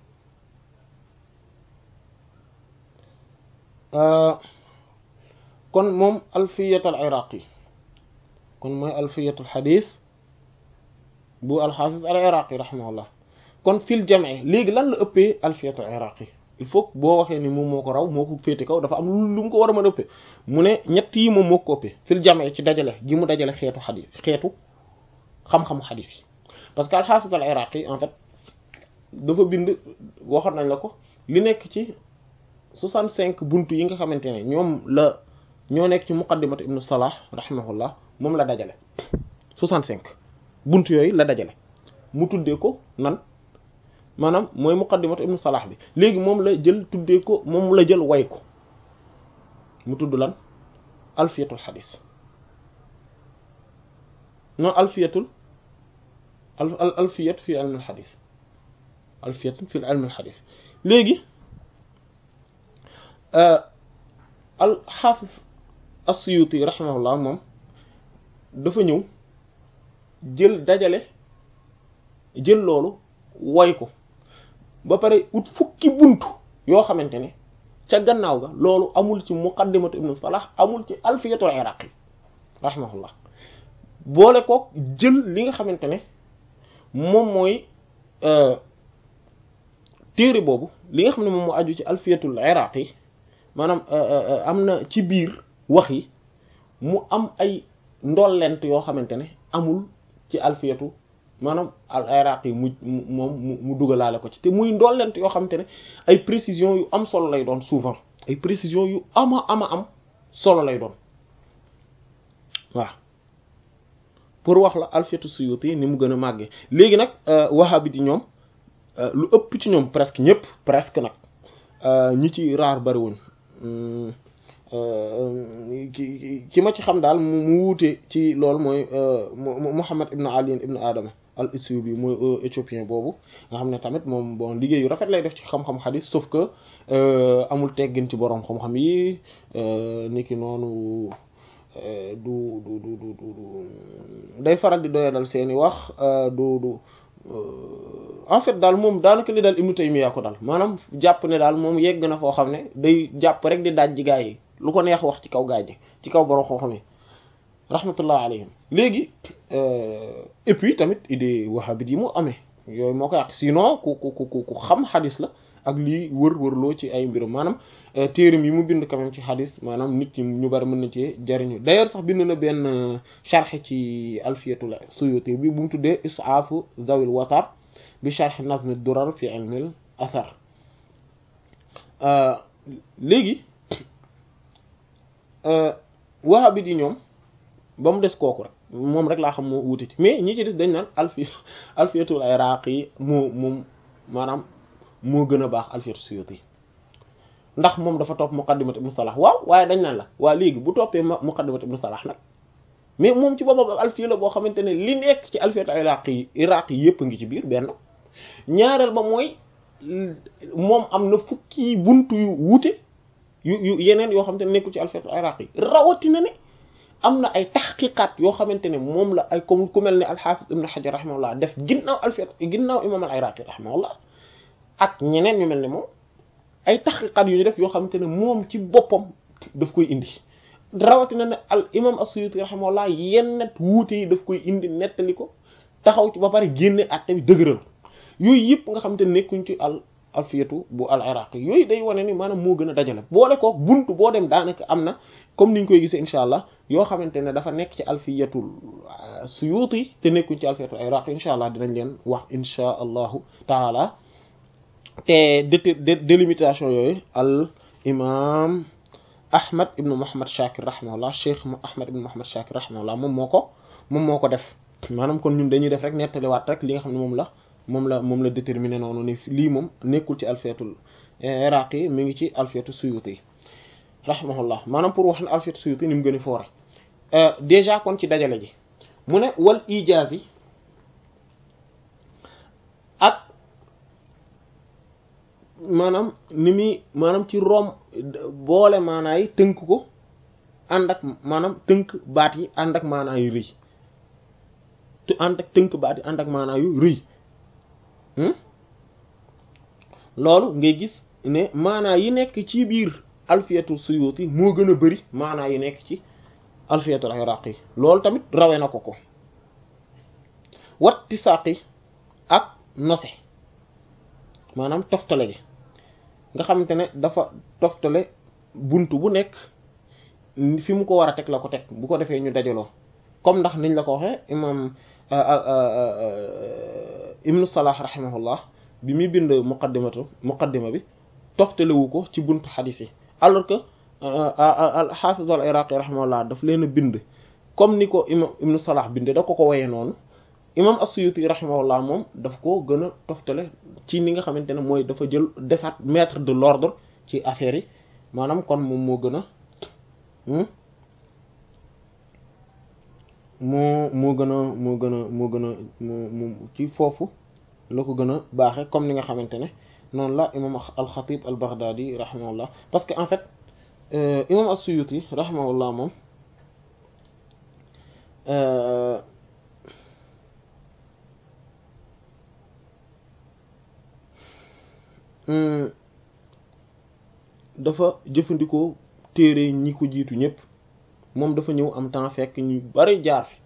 waaw kon moom alfiyat al iraqi kon mooy alfiyatul xadis bu alxaafis al iraqi rahimahullah kon fil jam'i léegi lan la ëppee alfiyatul iraqi il faut boo waxee ni moom moo ko raw moo ko féete kaw dafa am lu mu ko war a mën a ëppee mu ne ñett yi moom moo ko ëppee fil jam'i ci dajale gi mu dajale xeetu xadis xeetu xam-xamu xadis yi parce que alxaafis al iraqi en fait dafa bind waxoon nañ la ko li nekk ci 65 buntu yi nga xamante ne ñoom la ñoo nekk ci muqaddimat ibnu salah rahimahullah moom la dajale 65 buntu yooyu la dajale mu tuddee ko nan maanaam mooy muqaddimat ibnu salah bi léegi moom la jël tuddee ko moom la jël way ko mu tudd lan alfiyatul xadis non alfiyatul al alfiyat fi ilm al xadis alfiyat fi ilm al xadis léegi al xaafis as-Suyuti rahimahullah moom dafa ñëw jël dajale jël loolu woy ko ba pare ut fukki buntu yoo xamante ne ca gannaaw ga loolu amul ci muqaddimatu ibnu salah amul ci alfiyatul iraqi rahimahullah boole ko jël li nga xamante ne moom mooy téere boobu li nga xam ne moom moo aju ci alfiyatul iraqi maanaam am na ci biir wax yi mu am ay ndollent yoo xamante ne amul ci alfiyatu maanaam al iraqi mu moom mu dugalaale ko ci te muy ndollent yoo xamante ne ay précision yu am solo lay doon souvent ay précision yu ama ama am solo lay doon waaw pour wax la alfiyatu suyuti ni mu gën a màggee léegi nag wahabi di ñoom lu ëpp ci ñoom presque ñëpp presque nag ñi ci raar bariwuñ ki ki ma ci xam daal mu wuute ci loolu mooy Muhammad ibn Ali ibn Adama al Isyubi mooy éthiopien boobu nga xam ne tamit moom bon liggéey yu rafet lay def ci xam-xam xadis sauf que amul teggin ci borom xam-xam yi niki noonu du du du du du day faral di doyadal seeni wax du du en fait daal moom daanaka li daal Ibnu Taymiyya ko daal maanaam jàpp ne daal moom yegg na foo xam ne day jàpp rek di daaj ji gaa yi lu ko neex wax ci kaw gaa ji ci kaw borom xam-xam yi rahmatullah alayhim léegi et puis tamit idée wahhabite yi mu amee yooyu moo ko yàq sinon ku ku ku ku xam xadis la ak lii wër-wërloo ci ay mbirum maanaam téeram yi mu bind quand même ci xadis maanaam nit ñi ñu bari mën na ci jariñu d'ailleurs sax bind na benn sharh ci alfiyatul suyuti bi bu mu tuddee isaafu zawil watar bi sharh nazm durar fi ilmil athar léegi wahabit yi ñoom ba mu des kooku rek moom rek laa xam moo wuute ci mais ñi ci des dañ naan alfi alfiyatul iraqi yi moo moom maanaam moo gën a baax alfiyatu suyuti ndax moom dafa topp muqaddimat ibn salah waaw waaye dañ naan la waa léegi bu toppee muqaddimat ibn salah nag mais moom ci boppam alfiya la boo xamante ne li nekk ci alfiyatu iraqi yi iraqi yi yëpp ngi ci biir benn ñaareel ba mooy moom am na fukki buntu yu wuute yu yu yeneen yoo xamante ne nekkul ci alfiyatu iraqi yi rawatina ne am na ay taxqiqaat yoo xamante ne moom la ay comme ku mel ne alxaafis ibn xajar rahimahullah def ginnaaw alfiyat ginnaaw imam al iraqi rahimahullah ak ñeneen ñu mel ne moom ay taxqiqaat yu ñu def yoo xamante ne moom ci boppam daf koy indi rawatina ne al imam as-suyuti rahimahullah yenn wuute yi daf koy indi nettali ko taxaw ci ba pare génne àtte bi dëgëral yooyu yëpp nga xamante ne nekkuñ ci al alfiyatu bu al iraqi yooyu day wane ni maanaam moo gën a dajale boole ko buntu boo dem daanaka am na comme niñ koy gisee incha allah yoo xamante ne dafa nekk ci alfiyatul suyuti te nekkuñ ci alfiyatul iraqi incha allah dinañ leen wax incha allahu taala te délimitation yooyu al imam ahmad ibnu muhammad shakir rahimahullah cheikh ahmad ibnu muhammad shakir rahimahullah moom moo ko moom moo ko def maanaam kon ñun dañuy def rek nettaliwaat rek li nga xam ne moom la moom la moom la déterminé noonu ni lii moom nekkul ci alfiyatul iraqi mi ngi ci alfiyatu suyuti rahimahullah maanaam pour wax ne alfiyatu suyuti ni mu gën a foore déjà kon ci dajale ji mu ne wal ijaaz yi ak maanaam ni muy maanaam ci rom boole maanaa yi tënk ko ànd ak maanaam tënk baat yi ànd ak maanaa yu rëy te ànd ak tënk baat yi ànd ak maanaa yu rëy loolu ngay gis ne maanaa yi nekk ci biir alfiyatul suyuti moo gën a bari maanaa yi nekk ci alfiyatul iraqi loolu tamit rawe na ko ko watti saqi ak nose maanaam toftale gi nga xamante ne dafa toftale buntu bu nekk fi mu ko war a teg la ko teg bu ko defee ñu dajaloo comme ndax niñ la ko waxee imam ibnu salah rahimahullah bi muy bind muqaddimatu muqaddima bi toftalewu ko ci buntu xadis yi alors que al xaafiz al iraqi rahimahullah daf leen a bind comme ni ko imam ibnu salah binde da ko ko woyee noonu imam as-suyuti rahimahullah moom daf ko gën a toftale ci ni nga xamante ne mooy dafa jël defaat mettre de l'ordre ci affaire yi maanaam kon moom moo gën a moo moo gën a moo gën a moo gën a moo moo ci foofu la ko gën a baaxe comme ni nga xamante ne noonu la imam al-Khatib al-Baghdadi rahimahullah parce que en fait imam as-Suyuti rahimahullah moom dafa jëfandikoo téere ñi ko jiitu ñëpp moom dafa ñëw am temps fekk ñu bari jaar fi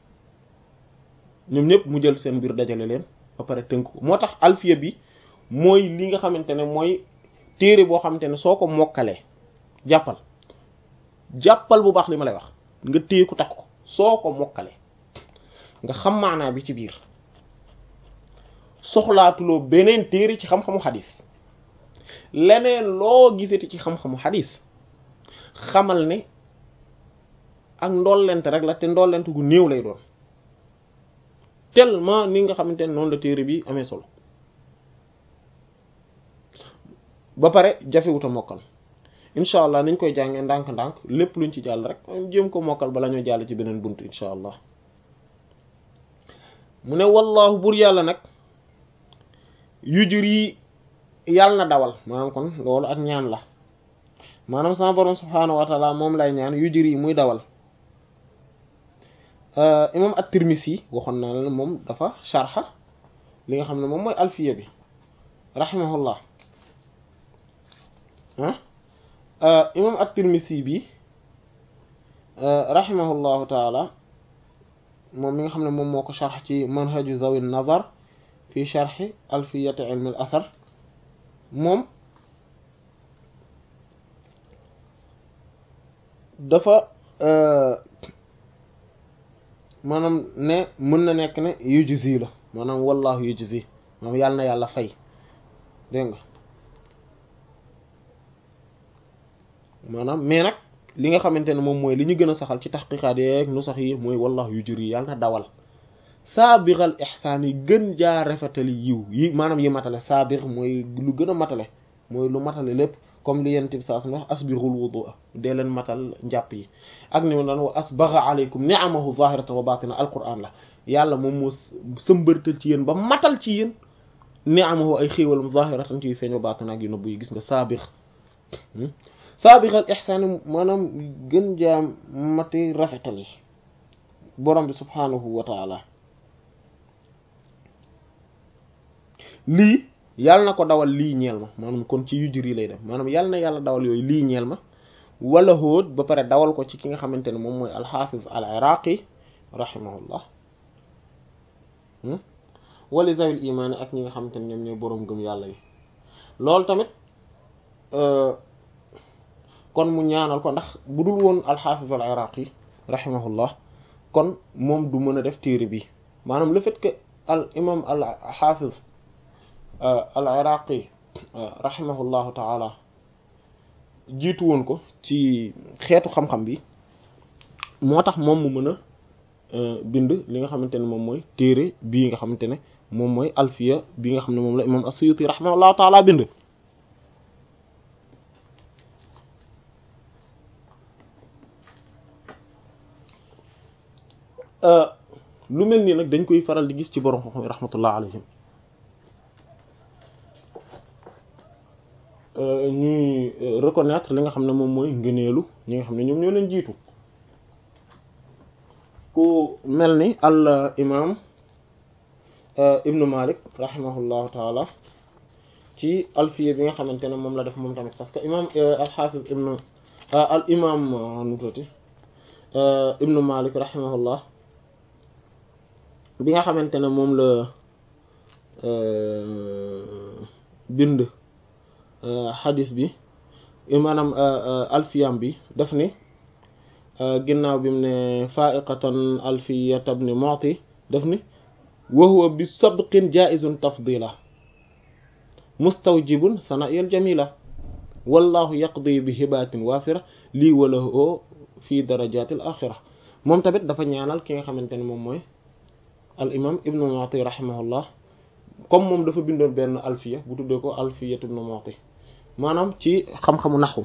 ñoom ñëpp mu jël seen mbir dajale leen ba pare tënk ko moo tax alfiya bi mooy li nga xamante ne mooy téere boo xamante ne soo ko mokkalee jàppal jàppal bu baax li ma lay wax nga téye ko takk ko soo ko mokkalee nga xam maanaa bi ci biir soxlaatuloo beneen téere ci xam-xamu xadis leneen loo gisati ci xam-xamu xadis xamal ne ak ndollent rek la te ndollent gu néew lay doon tellement ni nga xamante ne noonu la téere bi amee solo ba pare jafewuta mokkal incha allah niñ koy jàngee ndànk-ndànk lépp luñ ci jàll rek jéem ko mokkal bala ñoo jàll ci beneen bunt incha allah mu ne wallahu bur yàlla nag yujri yàlla na dawal maanaam kon loolu ak ñaan la maanaam sama borom subhaanahu wa taala moom lay ñaan yujri muy dawal imam at-Tirmisi waxoon naa la moom dafa sharxa li nga xam ne moom mooy alfiya bi rahimahullah ah imam at-Tirmisi bi rahimahullahu taala moom mi nga xam ne moom moo ko sharx ci manhaju zawi nazar fi sharxi alfiyati ilmi al athar moom dafa maanaam ne mën na nekk ne yujzi la maanaam wallahu yujzi maanaam yàlla na yàlla fay dégg nga maanaam mais nag li nga xamante ne moom mooy li ñu gën a saxal ci taxqiqaat yeeg nu sax yi mooy wallahu yujri yàlla na dawal saabixal ixsaan yi gën jaa rafetali yiw yi maanaam yi matale saabix mooy lu gën a matale mooy lu matale lépp comme li yent bi saa su wax asbirul wudu dee leen matal njàpp yi ak ni mu doon wa asbagha alaykum ni'amahu zahiratan wa batina alquran la yàlla moom moo sëmbërtal ci yéen ba matal ci yéen ni'amahu ay xéewalam zahiratan ci yu feeñ wa batina ak yu nëbb yi gis nga saabix saabixal ixsaan maanaam gën jaa mati rafetal yi borom bi subhanahu wa taala lii yàlla na ko dawal lii ñeel ma maanaam kon ci yujur yi lay def maanaam yàlla na yàlla dawal yooyu lii ñeel ma wala hóot ba pare dawal ko ci ki nga xamante ne moom mooy alxaafiz al iraqi rahimahullah wali zawil imaani ak ñi nga xamante ne ñoom ñooy boroom gëm yàlla yi loolu tamit kon mu ñaanal ko ndax bu dul woon alxaafiz al iraqi rahimahullah kon moom du mën a def téere bi maanaam le fait que al imam al xaafiz al iraqi rahimahullahu taala jiitu woon ko ci xeetu xam-xam bi moo tax moom mu mën a bind li nga xamante ne moom mooy téere bii nga xamante ne moom mooy alfiya bi nga xam ne moom la imam as-Suyuti rahimahullahu taala bind lu mel nii nag dañ koy faral di gis ci borom xam-xam rahmatullah alayhim ñuy reconnaître li nga xam ne moom mooy ngëneelu ñi nga xam ne ñoom ñoo leen jiitu ku mel ni al imam ibnu malik rahimahullahu taala ci alfiya bi nga xamante ne moom la def moom tamit parce que imam al xaafis ibnu al imam nu tuuti ibnu malik rahimahullah bi nga xamante ne moom la bind xadis bi maanaam alfiyam bi daf ni ginnaaw bi mu ne faiqatan alfiyat ibn mu'ti daf ni wa huwa bi sabqin jaizun tafdila mustawjibun sana'il jamila wallahu yaqdi bi hibatin wafira lii wala o fi darajatil axira moom tamit dafa ñaanal ki nga xamante ne moom mooy al imam ibnu mu'ti rahimahullah comme moom dafa bindoon benn alfiya bu tuddee ko alfiyat ibnu mu'ti maanaam ci xam-xamu naxu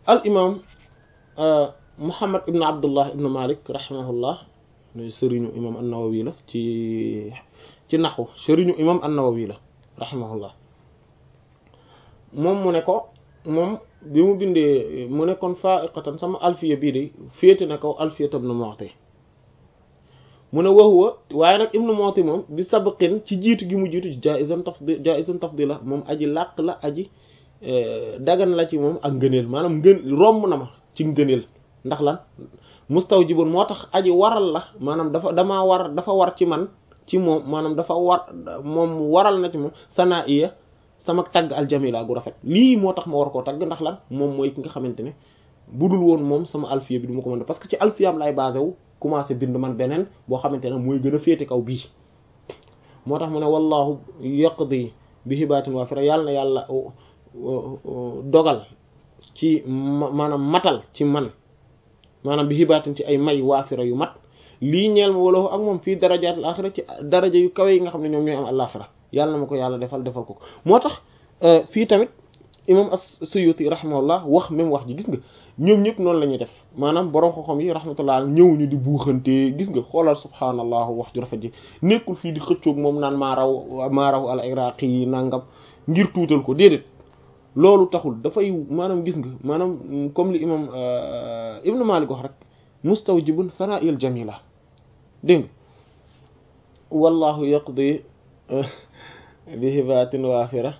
al imam Muhammad ibn Abdullah ibn Malik rahimahullah ne sëriñu imam an-Nawawi la ci ci naxu sëriñu imam an-Nawawi la rahimahullah moom mu ne ko moom bi mu bindee mu ne kon fa'iqatan sama alfiya bii de féete na kaw alfiyat ibn Mu'ti mu ne waxuwa waaye nag ibn Mu'ti moom bi sabqin ci jiitu gi mu jiitu jaizan tafdil jaizan tafdila moom aji làq la aji dagan la ci moom ak ngëneel maanaam ngën romb na ma ci ngëneel ndax lan mustawjibun moo tax aji waral la maanaam dafa damaa war dafa war ci man ci moom maanaam dafa war moom waral na ci moom sanaa iya sama tagg aljamila gu rafet lii moo tax ma war koo tagg ndax lan moom mooy ki nga xamante ne budul woon moom sama alfiya bi du ma ko mën parce que ci alfiyaam lay basé wu commencé bind man beneen boo xamante ne mooy gën a féete kaw bii moo tax mu ne wallahu yaqdi bi hibaatin waafira yàlla na yàlla dogal ci maanaam matal ci man maanaam bi hibaatin ci ay may waafira yu mat lii ñeel ma wala ak moom fii darajaatil axira ci daraja yu kawe yi nga xam ne ñoom ñooy am àllaaxira yàlla na ma ko yàlla defal defal ko moo tax fii tamit imam as-Suyuti rahimahullah wax même wax ji gis nga ñoom ñëpp noonu la ñuy def maanaam borom xoxom yi rahmatullah ñëwuñu di buuxante gis nga xoolal subhaanallah wax ju rafet ji nekkul fii di xëccoog moom naan maa raw maa raw al iraqi yi nangam ngir tuutal ko déedéet loolu taxul dafay maanaam gis nga maanaam comme li imam ibnu Malik wax rek mustawjibun sana'il jamila dégg nga wallahu yaqdi bi hibatin waafira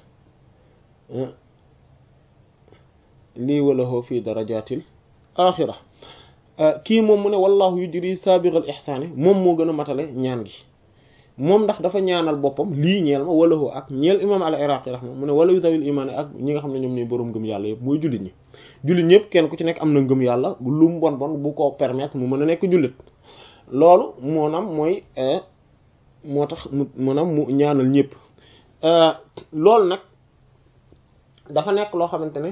lii walahoo fii darajatil axira kii moom mu ne wallahu yujri sabiqal ihsaani moom moo gën a matale ñaan gi moom ndax dafa ñaanal boppam lii ñeel ma walahoo ak ñeel imam al iraqi rahma mu ne wala yu dawil imaani ak ñi nga xam ne ñoom ñooy boroom ngëm yàlla yëpp mooy jullit ñi jullit ñëpp kenn ku ci nekk am na ngëm yàlla lu mu bon bon bu ko permettre mu mën a nekk jullit loolu moonaam mooy moo tax mu maanaam mu ñaanal ñëpp loolu nag dafa nekk loo xamante ne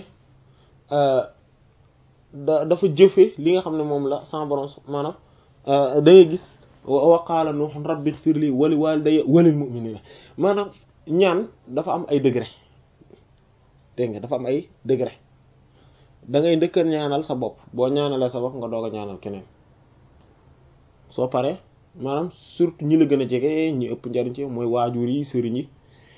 da dafa jëfe li nga xam ne moom la sama borom maanaam da ngay gis wa qaala nuuhun rabbi ighfir li wa li walidayya wa lil mu'minina maanaam ñaan dafa am ay degré dégg nga dafa am ay degré da ngay ndëkk ñaanal sa bopp boo ñaanalee sa bopp nga doog a ñaanal keneen soo paree maanaam surtout ñi la gën a jege ñi ëpp njariñ ci mooy waajur yi sëriñ yi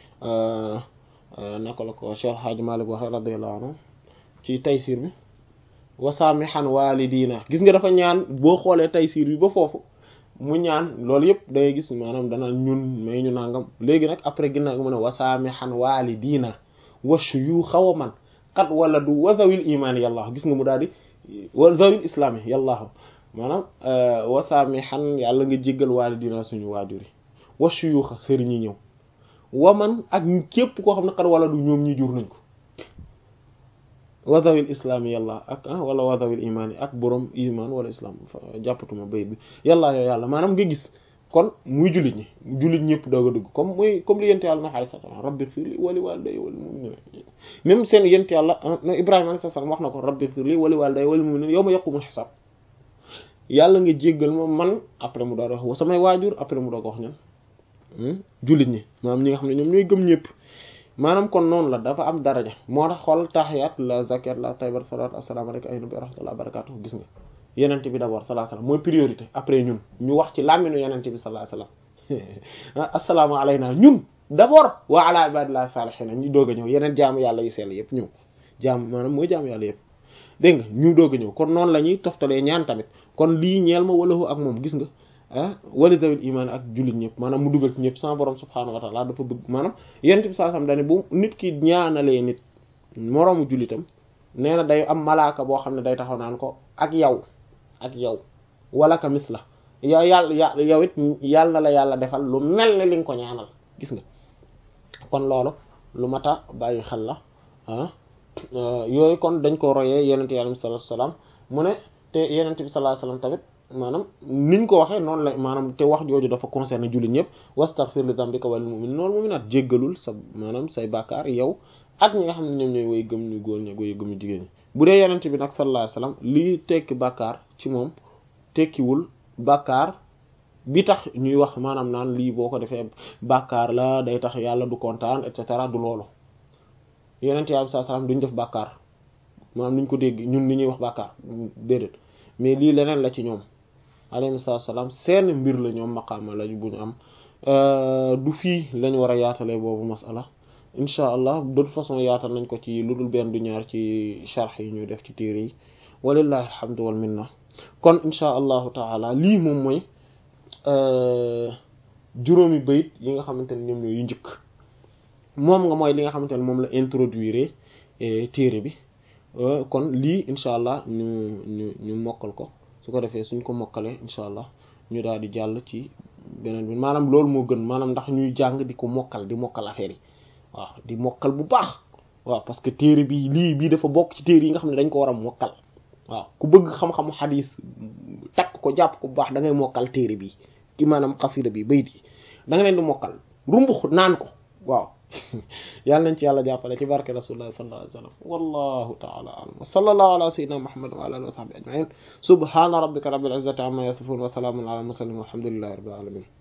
naka la ko Cheikh Hadj Malick waxe radiyallahu anhu ci taysiir bi wasaamihan waalidina gis nga dafa ñaan boo xoolee taysiir bi ba foofu mu ñaan loolu yëpp da ngay gis maanaam danaan ñun may ñu nangam léegi nag après ginnaaw mu ne wasaamihan waalidina wa shuyuukha wa man qad waladu wa zawil imaan yàlla gis nga mu daal di wa zawil islaami yàlla maanaam wasaamihan yàlla nga jéggal waalidina suñu waajur yi wa shuyuukha sëriñ yi ñëw wa man ak képp koo xam ne qad waladu ñoom ñi jur nañ ko wadawil islaami yàlla ak wala wadawil imaan yi ak borom iman wala islam jàppatuma bayit bi yàlla yoo yàlla maanaam nga gis kon muy jullit ñi jullit ñëpp doog a dugg comme muy comme li yent yàlla na alayhi salaam rabbi ighfir li wa li walidayya wal mu'minin même seen yent yàlla ibrahima alayhi salaam wax na ko rabbi ighfir li wa li walidayya wal mu'minin yawma yaqumul hisaab yàlla nga jéggal ma man après mu doog a wax samay waajur après mu doog a wax ñan jullit ñi maanaam ñi nga xam ne ñoom ñooy gëm ñëpp maanaam kon noonu la dafa am daraja moo tax xool tahiyaat la zakat la taybar salat assalamu alaykum ay nabi rahmatullah barakatuh gis nga yenent bi d'abord sallallahu alayhi wasallam mooy priorité après ñun ñu wax ci làmminu yenent bi sallallahu alayhi wasallam assalaamu alayna ñun d'abord wa ala ibadillahi salihina ñu doog a ñëw yeneen jaamu yàlla yu sell yëpp ñëw jaam maanaam mooy jaamu yàlla yëpp dégg nga ñu doog a ñëw kon noonu la ñuy toftalee ñaan tamit kon lii ñeel ma walahu ak moom gis nga ah wali dawil imaan ak jullit ñëpp maanaam mu dugal ci ñëpp sama borom subhaanahu wa taala dafa bëgg maanaam yent bi saa sam dane bu nit ki ñaanalee nit moroomu jullitam nee na day am malaaka boo xam ne day taxaw naan ko ak yow ak yow wala ka mis la yow yàlla ya yow it yàlla na la yàlla defal lu mel ne li nga ko ñaanal gis nga kon loolu lu mata bàyyi xel la ah yooyu kon dañ ko royee yenente yàlla sallallahu alayhi wasallam mu ne te yenente bi sallallahu alayhi wasallam tamit maanaam niñ ko waxee noonu la maanaam te wax jooju dafa concerné jullit ñëpp wastaghfir li dambika wal mu'min noonu mu'minat jéggalul sa maanaam say bàkkaar yow ak ñi nga xam ne ñoom ñooy woy gëm ñu góor ñi woy gëm ñu jigéen ñi bu dee yenent bi nag sallallahu alayhi wasallam lii tekki bàkkaar ci moom tekkiwul bàkkaar bi tax ñuy wax maanaam naan lii boo ko defee bàkkaar la day tax yàlla du kontaan et cetera du loolu yenent yàlla sallallahu alayhi wasallam duñ def bàkkaar maanaam ni ñu ko dégg ñun ni ñuy wax bàkkaar déedéet mais lii leneen la ci ñoom alayhi salaam seen mbir la ñoom maqaama la bu ñu am du fii lañ war a yaatalee boobu masala incha allah de toute façon yaatal nañ ko ci lu dul benn du ñaar ci sharx yi ñuy def ci téere yi walillahi alhamdu wal minna kon incha allahu taala lii moom mooy juróomi bayit yi nga xamante ne ñoom ñooy yu njëkk moom nga mooy li nga xamante ne moom la introduire téere bi kon lii incha allah ñu ñu ñu mokkal ko su ko defee suñ ko mokkalee incha allah ñu daal di jàll ci beneen bi maanaam loolu moo gën maanaam ndax ñuy jàng di ko mokkal di mokkal affaire yi waaw di mokkal bu baax waaw parce que téere bi lii bii dafa bokk ci téere yi nga xam ne dañ ko war a mokkal waaw ku bëgg xam-xamu xadiis takk ko jàpp ko bu baax da ngay mokkal téere bi ki maanaam xasida bi bayit yi da nga leen di mokkal rumbux naan ko waaw yàlla nañ ci yàlla jàppale ci barke rasulullah sallallahu alayhi wa sallam wallahu ta'ala a'lam wa sallallahu ala sayyidina muhammad wa ala alihi wa sahbihi ajma'in subhana rabbika rabbil izzati amma yasifun wa salamun ala al mursalin walhamdulillahi rabbil alamin